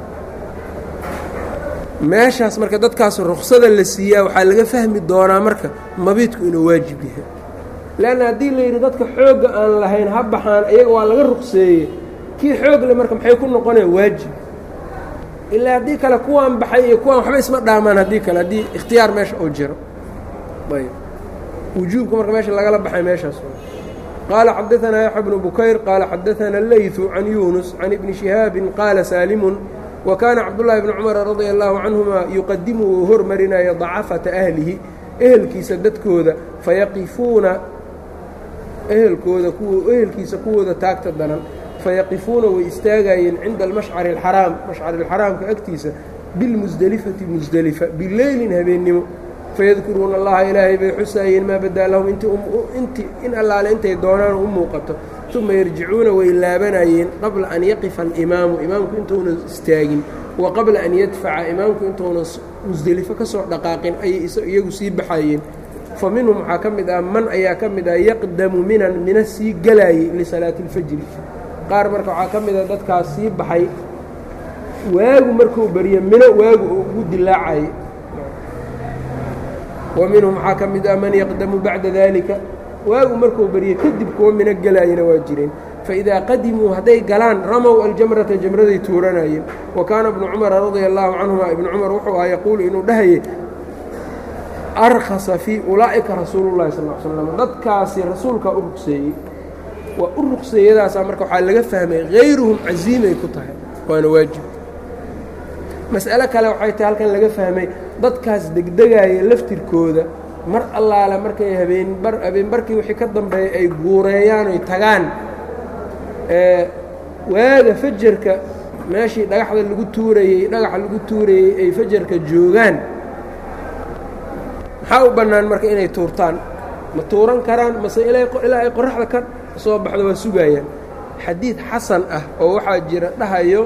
meeshaas marka dadkaas ruksada la siiyaa waxaa laga fahmi doonaa marka mabiidku inuu waajib yahay leanna haddii la yidhi dadka xoogga aan lahayn ha baxaan iyaga waa laga rukseeyey kii xoogle marka maxay ku noqonaya waajib ilaa haddii kale kuwaan baxay iyo kuwaan waxba isma dhaamaan haddii kale haddii ikhtiyaar meesha oo jiro ayb wujuubka marka meesha lagala baxay meeshaas qaala xadaanaa yaxya bnu bukayr qaala xadaana leyثu can yunus can ibni shihaabin qaala saalimun wa kaana cabdullaahi bni cumara radia allaahu canhuma yuqadimu uu hormarinaya dacafata ahlihi ehelkiisa dadkooda fayaqifuuna ehelkooda kuw ehelkiisa kuwooda taagta danan fayaqifuuna way istaagayeen cinda almashcari alxaraam mashcari alxaraamka agtiisa bilmusdelifati musdelifa bileylin habeennimo fayadkuruuna allaha ilaahay bay xusaayeen maa badaa lahum inti in allaale intay doonaan u muuqato uma yarjicuuna way laabanayeen qabla an yaqifa alimaamu imaamku intuuna istaagin wa qabla an yadfaca imaamku intuuna musdelifo ka soo dhaqaaqin ayay iyagu sii baxayeen fa minhum waxaa ka mid ah man ayaa ka mid ah yaqdamu minan mina sii galaayey lisalaati اlfajri qaar marka waxaa ka mid ah dadkaas sii baxay waagu markuu beriyo mino waagu oo ugu dilaacayay wa minhum waxaa ka mid ah man yaqdamu bacda dalika waagu markuu beriyo kadib kuwa mino gelaayana waa jireen faidaa qadimuu hadday galaan ramow aljamrata jamraday tuuranayeen wa kaana ibnu cumara radia allaahu canhuma ibnu cumar wuxuu ahaa yaquulu inuu dhahayay arkhasa fii ulaa'ika rasuulullahi sal l slam dadkaasi rasuulkaa u rugseeyey waa u rugseeyadaasaa marka waxaa laga fahmay hayruhum casiimay ku tahay waana waajib mas'alo kale waxay tahay halkan laga fahmay dadkaas degdegaaya laftirkooda mar allaale markay habeenbar habeenbarkii wixii ka dambeeyay ay guureeyaan oy tagaan waaga fajarka meeshii dhagaxda lagu tuurayey dhagaxa lagu tuurayey ay fajarka joogaan maxaa u bannaan marka inay tuurtaan ma tuuran karaan mase ilaa ay qoraxda ka soo baxdo waa sugayaan xadiid xasan ah oo waxaa jira dhahayo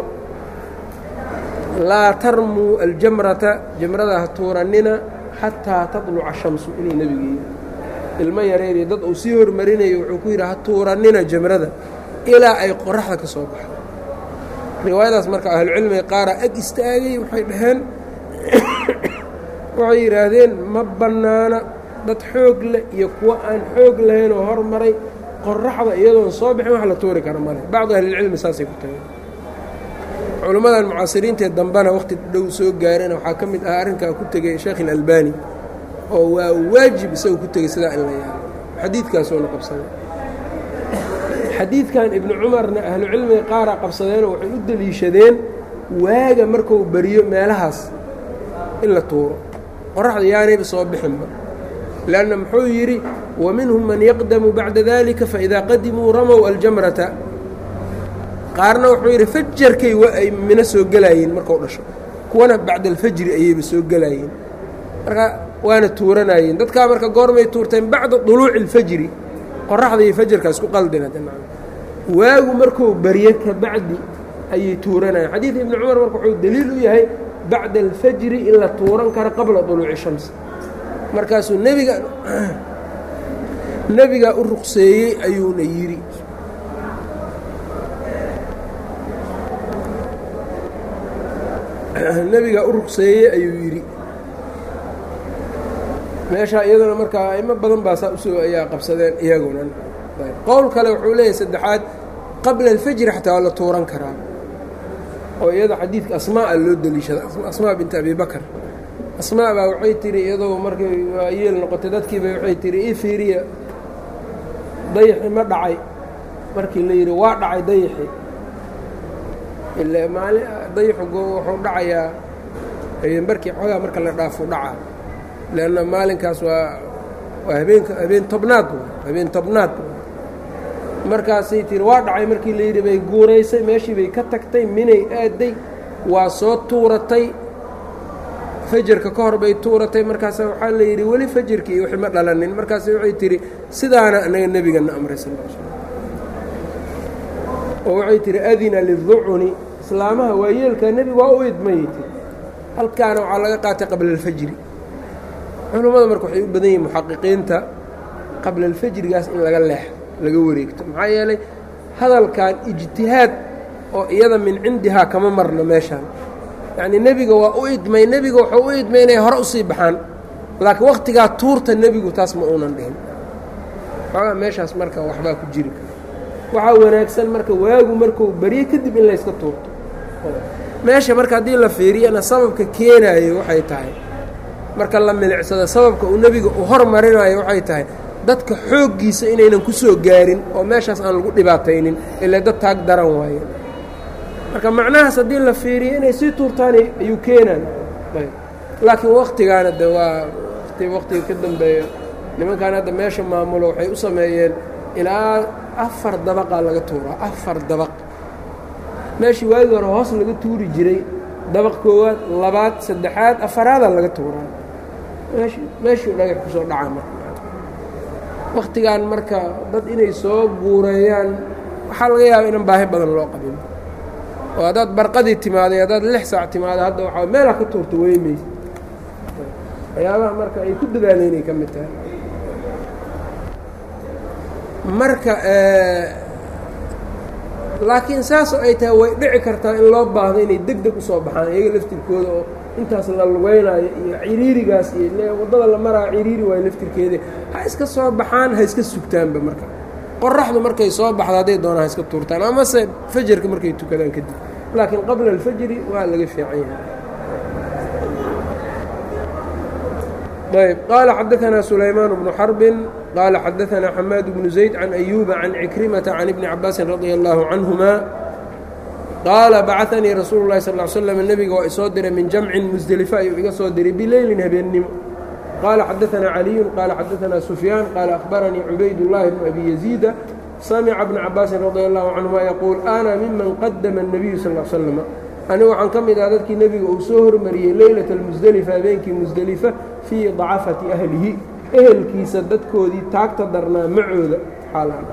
laa tarmuu aljamrata jamrada ha tuurannina xataa taطluca shamsu inuu nebigu yidhi ilmo yareeriyo dad uu sii hormarinayo wuxuu ku yidhi ha tuurannina jamrada ilaa ay qoraxda ka soo baxdo riwaayadaas marka ahlucilmiga qaaraa ag istaagay waxay dhaheen waxay yidhaahdeen ma bannaana dad xoog leh iyo kuwo aan xoog lahayn oo hormaray qoraxda iyadoon soo bixin wax la tuuri kara male bacdu ahlilcilmi saasay ku tageen culimmadan mucaasiriintee dambena wakhti dhow soo gaarana waxaa ka mid ah arrinkaa ku tegay sheekh ilalbani oo waa waajib isaga ku tegey sidaa in la yaalo xadiidkaasuuna qabsaday xadiidkan ibnu cumarna ahlucilmiga qaaraa qabsadeenoo waxay u deliishadeen waaga markuu beriyo meelahaas in la tuuro qoraxda yaanayba soo bixinba lanna muxuu yidhi wa minhum man yaqdamu bacda dalika faidaa qadimuu ramow aljamrata qaarna wuxuu yidhi fajarkay ay mino soo gelaayeen markau dhasho kuwana bacda alfajri ayayba soo gelaayeen marka waana tuuranayeen dadkaa marka goormay tuurteen bacda duluuci اlfajri qoraxda iyo fajarka isku qaldina waagu markuu barye ka bacdi ayay tuuranayeen xadiid ibni cumar marka wuxuu deliil u yahay bacda alfajri in la tuuran karo qabla duluuci shams markaasuu nebiga nebigaa u ruqseeyey ayuuna yidhi nebigaa u ruqseeyey ayuu yidhi meeshaa iyaduna markaa aimo badan baa saa usoo ayaa qabsadeen iyaguna qowl kale wuxuu leeyahay saddexaad qabla alfajri xataa waa la tuuran karaa oo iyada xadiidka asmaaa loo deliishada asmaa binta abi bakar asmaa baa waxay tihi iyadoo markay waayeel noqotay dadkiiba waxay tihi ii fiiriya dayaxi ma dhacay markii la yidhi waa dhacay dayaxi ila maali dayaxu wuxuu dhacayaa habeenbarkii xoogaa marka la dhaafo dhacaa leanna maalinkaas waa waa habeenka habeen tobnaad habeen tobnaad markaasay tihi waa dhacay markii la yidhi bay guuraysay meeshii bay ka tagtay minay aaday waa soo tuuratay fajarka ka hor bay tuuratay markaasa waxaa la yidhi weli fajarkii wixii ma dhalanin markaas waxay tihi sidaana anaga nebigana amray sal l slam oo waxay tihi adina liducuni islaamaha waayeelka nebigu waa u idmayay tiri halkaana waxaa laga qaatay qabla alfajri culummada marka waxay u badan yihin muxaqiqiinta qabla alfajrigaas in laga leexo laga wareegto maxaa yeelay hadalkan ijtihaad oo iyada min cindihaa kama marno meeshaan yacnii nebiga waa u idmay nebiga wuxuu u idmay inay hore usii baxaan laakiin wakhtigaa tuurta nebigu taas ma uunan dhihin xoogaa meeshaas marka waxbaa ku jiri kara waxaa wanaagsan marka waagu markuu baryo kadib in layska tuurto meesha marka haddii la fiiriyana sababka keenaayo waxay tahay marka la milicsado sababka uu nebiga u hormarinayo waxay tahay dadka xooggiisa inaynan ku soo gaarin oo meeshaas aan lagu dhibaataynin ilaa dad taag daran waaye marka macnahaas haddii la fiiriyo inay sii tuurtaan ayuu keenaan laakiin waktigaana de waa wati waktiga ka dambeeyo nimankan hadda meesha maamulo waxay u sameeyeen ilaa afar dabaqaa laga tuuraa afar dabaq meeshii waagii hore hoos laga tuuri jiray dabaq koowaad labaad saddexaad afaraadaa laga tuuraa meesh meeshuu dhagax ku soo dhaca marka waktigan marka dad inay soo guureeyaan waxaa laga yaaba inaan baahi badan loo qabin oo haddaad barqadii timaaday haddaad lix saac timaado hadda waxaa meelaa ka tuurta weymaysa waxyaabaha marka ay ku dadaaleen ay ka mid tahay marka laakiin saasoo ay tahay way dhici kartaa in loo baahdo inay deg deg usoo baxaan iyaga laftirkooda oo intaas la lugeynaayo iyo ciriirigaas iyo waddada la maraayo ciriiri waayo laftirkeeda ha iska soo baxaan ha iska sugtaanba marka qoraxdu markay soo baxdo hadday doonaan ha iska tuurtaan amase fajarka markay tukadaan kadib laakiin qabla alfajri waa laga fiican yahay ayb qaala xadaanaa sulaymaan bnu xarbin qaala xadaanaa xamaad bnu zayd can ayuuba can cikrimata can ibni cabaasin radia allaahu canhuma qaala bacanii rasuulu lahi sal slm nebiga waa isoo diray min jamcin musdelifa ayuu iga soo diray bileylin habeennimo qaala xadaanaa caliyun qaala xadaanaa sufyaan qaala akhbaranii cubaydullaahi bnu abi yaziida samica bna cabaasin radia allahu canhuma yaquul ana miman qadama الnabiyu sal l slm anigu waxaan ka mid ah dadkii nebiga uu soo hormariyey leylata almusdelifa habeenkii musdelifa fii dacafati ahlihi ehelkiisa dadkoodii taagta darnaa macooda xaalaan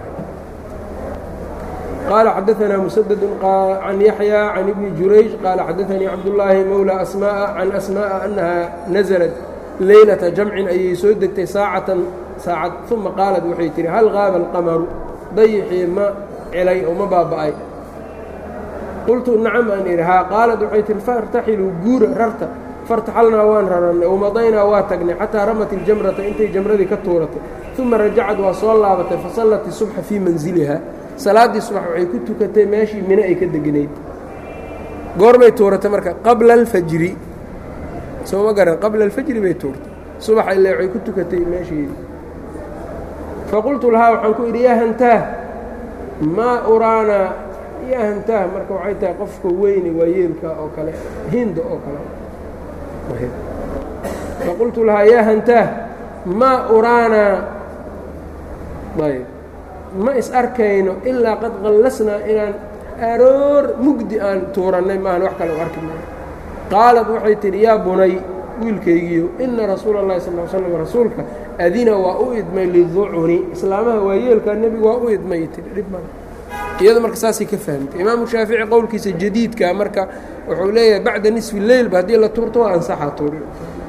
qaala xadaanaa musadadu can yaxya can ibni jurayj qaala xadaanii cabdullaahi mowla asma'a can asma'a annaha nasalat leylata jamcin ayay soo degtay saacatan saacad uma qaalad waxay tihi hal qaaba alqamaru dayixii ma celay oo ma baaba'ay qultu nacam aan idhi haa qaalad waxay tihi faartaxiluu guura rarta fartaxalnaa waan rarannay wamadaynaa waa tagnay xataa ramat iljamrata intay jamradii ka tuuratay uma rajacad waa soo laabatay fasallat isubxa fii manziliha salaaddii subax waxay ku tukatay meeshii mine ay ka deganayd goorbay tuuratay marka qabla alfajri soo ma garan qabla alfajri bay tuurtay subaxa ile waxay ku tukatay meesheedii faqultu lahaa waxaan ku idhi yaa hantaah maa uraanaa yaa hantaah marka waxay tahay qofka weyne waa yeelka oo kale hinda oo kale faqultu lahaa yaa hantaah maa uraanaa ayb ma is arkayno ilaa qad qallasnaa inaan aroor mugdi aan tuurannay maahan wax kale u arki maayo qaalad waxay tidhi yaa bunay wiilkaygiiyo ina rasuula اllahi sal l slam rasuulka adina waa u idmay liducuni islaamaha waayeelkaa nebigu waa u idmay tii dhib ma iyado marka saasay ka fahmtay imaamu shaafici qowlkiisa jadiidka marka wuxuu leeyahay bacda nisfi leylba haddii la tuurto waa ansaxa tuuri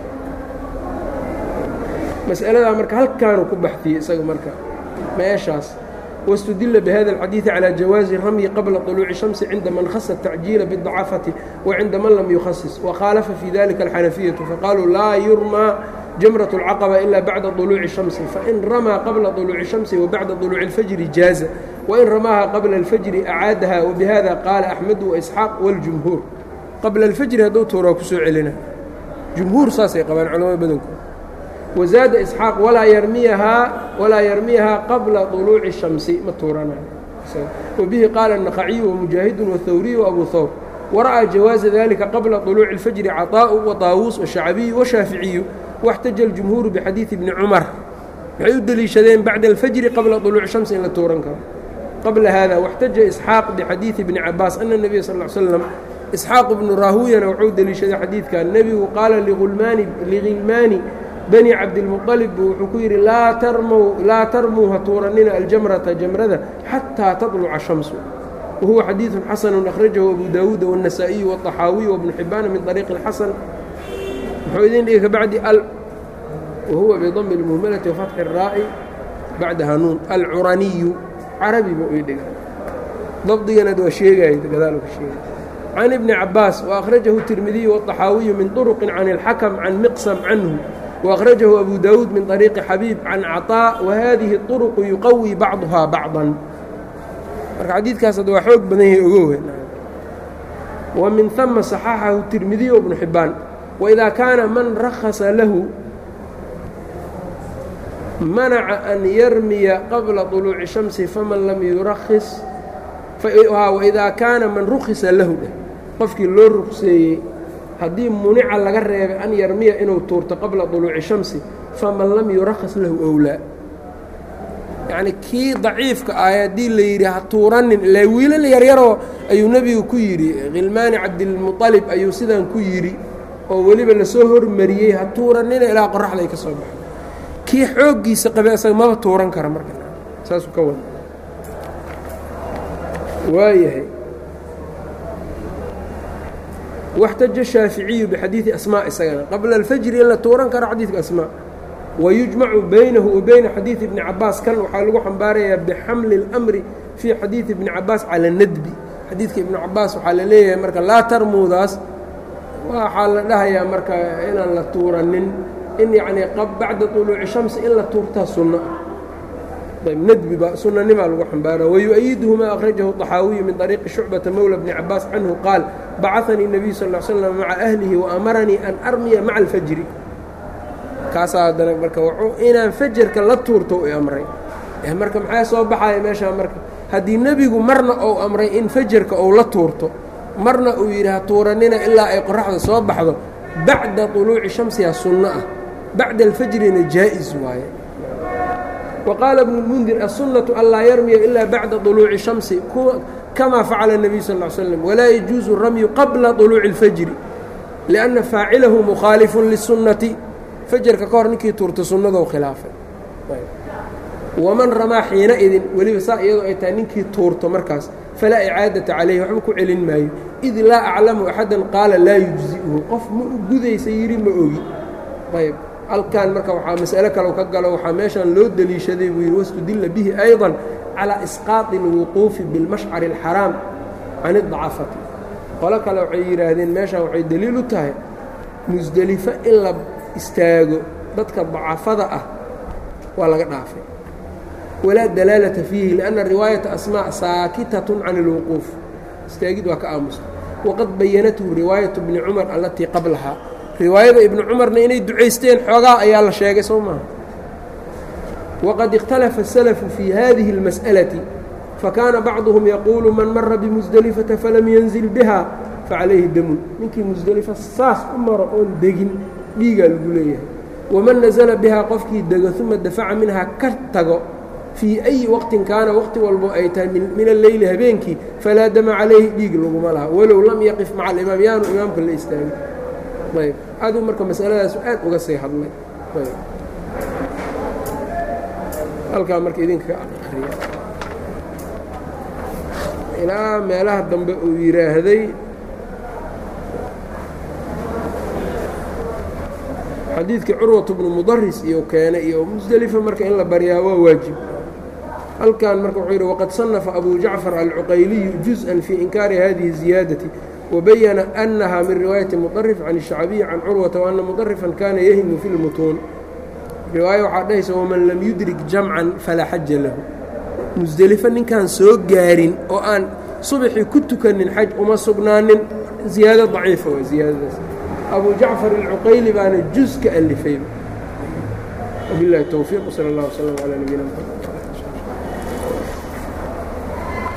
mas'aladaa marka halkaanu ku baxdiyey isaga marka meeshaas واstudila bhada الxadiiثi calى jawaaزi ramyi qabla طuluuci الشhamsi cinda man khasa التacjiila bالضacafati وcinda man lam yukhasis وkhaalafa fii dalika الxanafiyaةu faqaaluu laa yurmى jamraة الcaqبة ilا baعda طuluuci الشhamsi fain ramaa qabla طuluuci الشhamsi وbaعda طuluuci الfajri jaaza wain ramaaha qabla الfajri acaadaha وbihada qaala أxmed وإsxaaq wاljumhuur qabla الfajri hadduu tuuraa kusoo celina jumhuur saasay qabaan culamada badankood wazaada isxaaq walaa yarmiyahaa walaa yarmiyahaa qabla طuluuci الشhamsi ma tuuranayo wabihi qaala النaqaciyu وmujaahidu wالthawriyu وabu hawr wara'aa jawaaza dalika qabla طuluuci الfajri caطaaءu وطaawuus وشhacbiyu وshaaficiyu واxtaja الجumhuuru bxadiiثi bni cumar waxay u deliishadeen bacda الfajri qabla طuluuci الشhamsi in la tuuran karo qabla hada واxtaja isxaaq bxadiiثi bni cabaas ana النabiya sal اه slam isxaaq bnu raahuyana wuxuu deliishaday xadiidkan nebigu qaala ligilmaani bani cabdilmuطalib buu wuxuu ku yidhi laa tarmuu ha tuuranina aljamrata jamrada xataa taطluca shamsu wahuwa xadiiثu xasanu akhrajahu abu daawuuda wالنasaaئiyu wالطaxaawiyu wbnu xibaana min طariiqi اxasan muxuu idin dhigi kabacdi wahuwa bidami اlmuhmalati wafatxi الraa'i bacdaha nuun alcuraniyu carabi buu ii dhiga dabdigana waa sheegaya gadaal ka sheegay can ibni cabaas وأkhrajahu التirmidiyu والطaxaawiyu min طرqi can الxakم can miqsam canhu وأkhrajahu abu dawuud min طariiqi xabiib can caطاء wahadihi الطرqu yuqawi bacضuhaa bacضا marka xadiidkaas ad waa xoog badan yahay ogowe wa min ثama صaxaxahu التirmidiyu وبnu xibaan وإida kaana man rakhasa lahu manaca an yarmiya qabla طuluuci الشhamsi faman lam yurakis waidaa kaana man rukhisa lahu dheh qofkii loo rukseeyey haddii munica laga reebay an yarmiya inuu tuurto qabla طuluuci shamsi faman lam yurakhas lahu owlaa yacnii kii daciifka ah haddii la yidhi ha tuuranin ilaa wiilal yaryaroo ayuu nebigu ku yidhi khilmaani cabdilmuطalib ayuu sidaan ku yidhi oo weliba lasoo hormariyey ha tuuranina ilaa qoraxday ka soo baxo kii xooggiisa qabe asaga maba tuuran kara marka saasuu ka wada waayahay واxtaja الشhaaficiyu bxadiiثi asmاء isagana qabla الfajri in la tuuran karo xadiidka asmاء wayujmacu baynahu wa bayna xadiiثi bni cabaas kan waxaa lagu xambaarayaa bxamli الأmri fii xadiiثi bni cabaas calى الnadbi xadiidka ibnu cabaas waxaa la leeyahay marka laa tarmuudaas waxaa la dhahayaa marka inaan la tuuranin in yacnii bacda طuluuci شhamsi in la tuurtaa sunno ah ndbi ba sunanimaa lagu xambaara wyu-ayiduhu ma akhrajahu طaxaawiyu min طariiqi shucbata mowla bni cabaas canhu qaal bacanii الnabiyu sal ا slm maca ahlihi waamaranii an armiya maca alfajri kaasaa haddana marka wuxuu inaan fajarka la tuurto u amray marka maxaa soo baxaya meeshaa marka haddii nebigu marna ou amray in fajarka ou la tuurto marna uu yidhi ha tuuranina ilaa ay qoraxda soo baxdo bacda طuluuci shamsiha sunno ah bacda alfajrina jaa-is waaye وqاaل بن المنdir السuنة an laa yarmiya إilا baعda طuluuci الشhamsi kama facala النبي sl اه sلم وlaa يجuuز الramyu qabla طuluuci الfjri لأنa faacilahu مkhاaliف للsuنaةi fajarka ka hor ninkii tuurta sunnadou khilaafay وman ramaa xiinaidin weliba saa iyadoo ay tahay ninkii tuurto markaas falaa icaadaةa calayhi waxba ku celin maayo إid laa aclamu أxada qaala laa يuجزi'hu qof ma u gudaysa yidhi ma ogi ayb halkan marka waxaa mas'alo kale ka galo waxaa meeshan loo deliishaday buu yidhi wastudilla bihi ayضا calىa isqaaطi اlwuquufi biاlmashcari الxaraam can الضacafati qolo kale waxay yidhaahdeen meeshan waxay deliil u tahay musdelifo in la istaago dadka dacafada ah waa laga dhaafay walaa dalaalata fiihi liأnna riwaayata asmاء saakitaة can اlwuquuf istaagid waa ka aamusta waqad bayanathu riwaayaة bni cumar alatii qablahaa riwaayada ibnu cumarna inay ducaysteen xoogaa ayaa la sheegay soo maaha waqad ikhtalafa الsalafu fii hadihi اlmas'alati fakaana bacduhum yaquulu man mara bimusdelifata falam yanzil biha facalayhi damun ninkii musdelifo saas u maro oon degin dhiigaa lagu leeyahay waman nasala bihaa qofkii dego uma dafaca minhaa ka tago fii ayi waqtin kaana waqti walbo ay tahay min alleyli habeenkii falaa dama calayhi dhiig laguma laha walow lam yaqif maca alimaam yaanu imaamka la istaagin ayb aduu marka masaladaasu aad uga sii hadlay ayb halkaa marka idinka akriya ilaa meelaha dambe uu yidhaahday xadiidkii curwatu bnu mudaris iyo keenay iyo musdelifa marka in la baryaa waa waajib halkan marka wuxuu yidhi waqad صanafa abu jacfar alcuqayliyu juzءa fii inkaari hadihi الziyaadati wabayana أnaha min riwaayaةi muطarif can الshacbiyi can curwata وأna muطarifan kana yahimu fi اlmutuun riwaayo waxaa dhahaysa waman lam yudrik jamcan falaa xaja lahu musdelifo ninkaan soo gaarin oo aan subaxii ku tukanin xaj uma sugnaanin ziyaado daciifa waa ziyaadadaas abu jacfar alcuqayli baana juz ka alifay wabilahi towfiiq sal اllah wslm calى nabiyina mxamed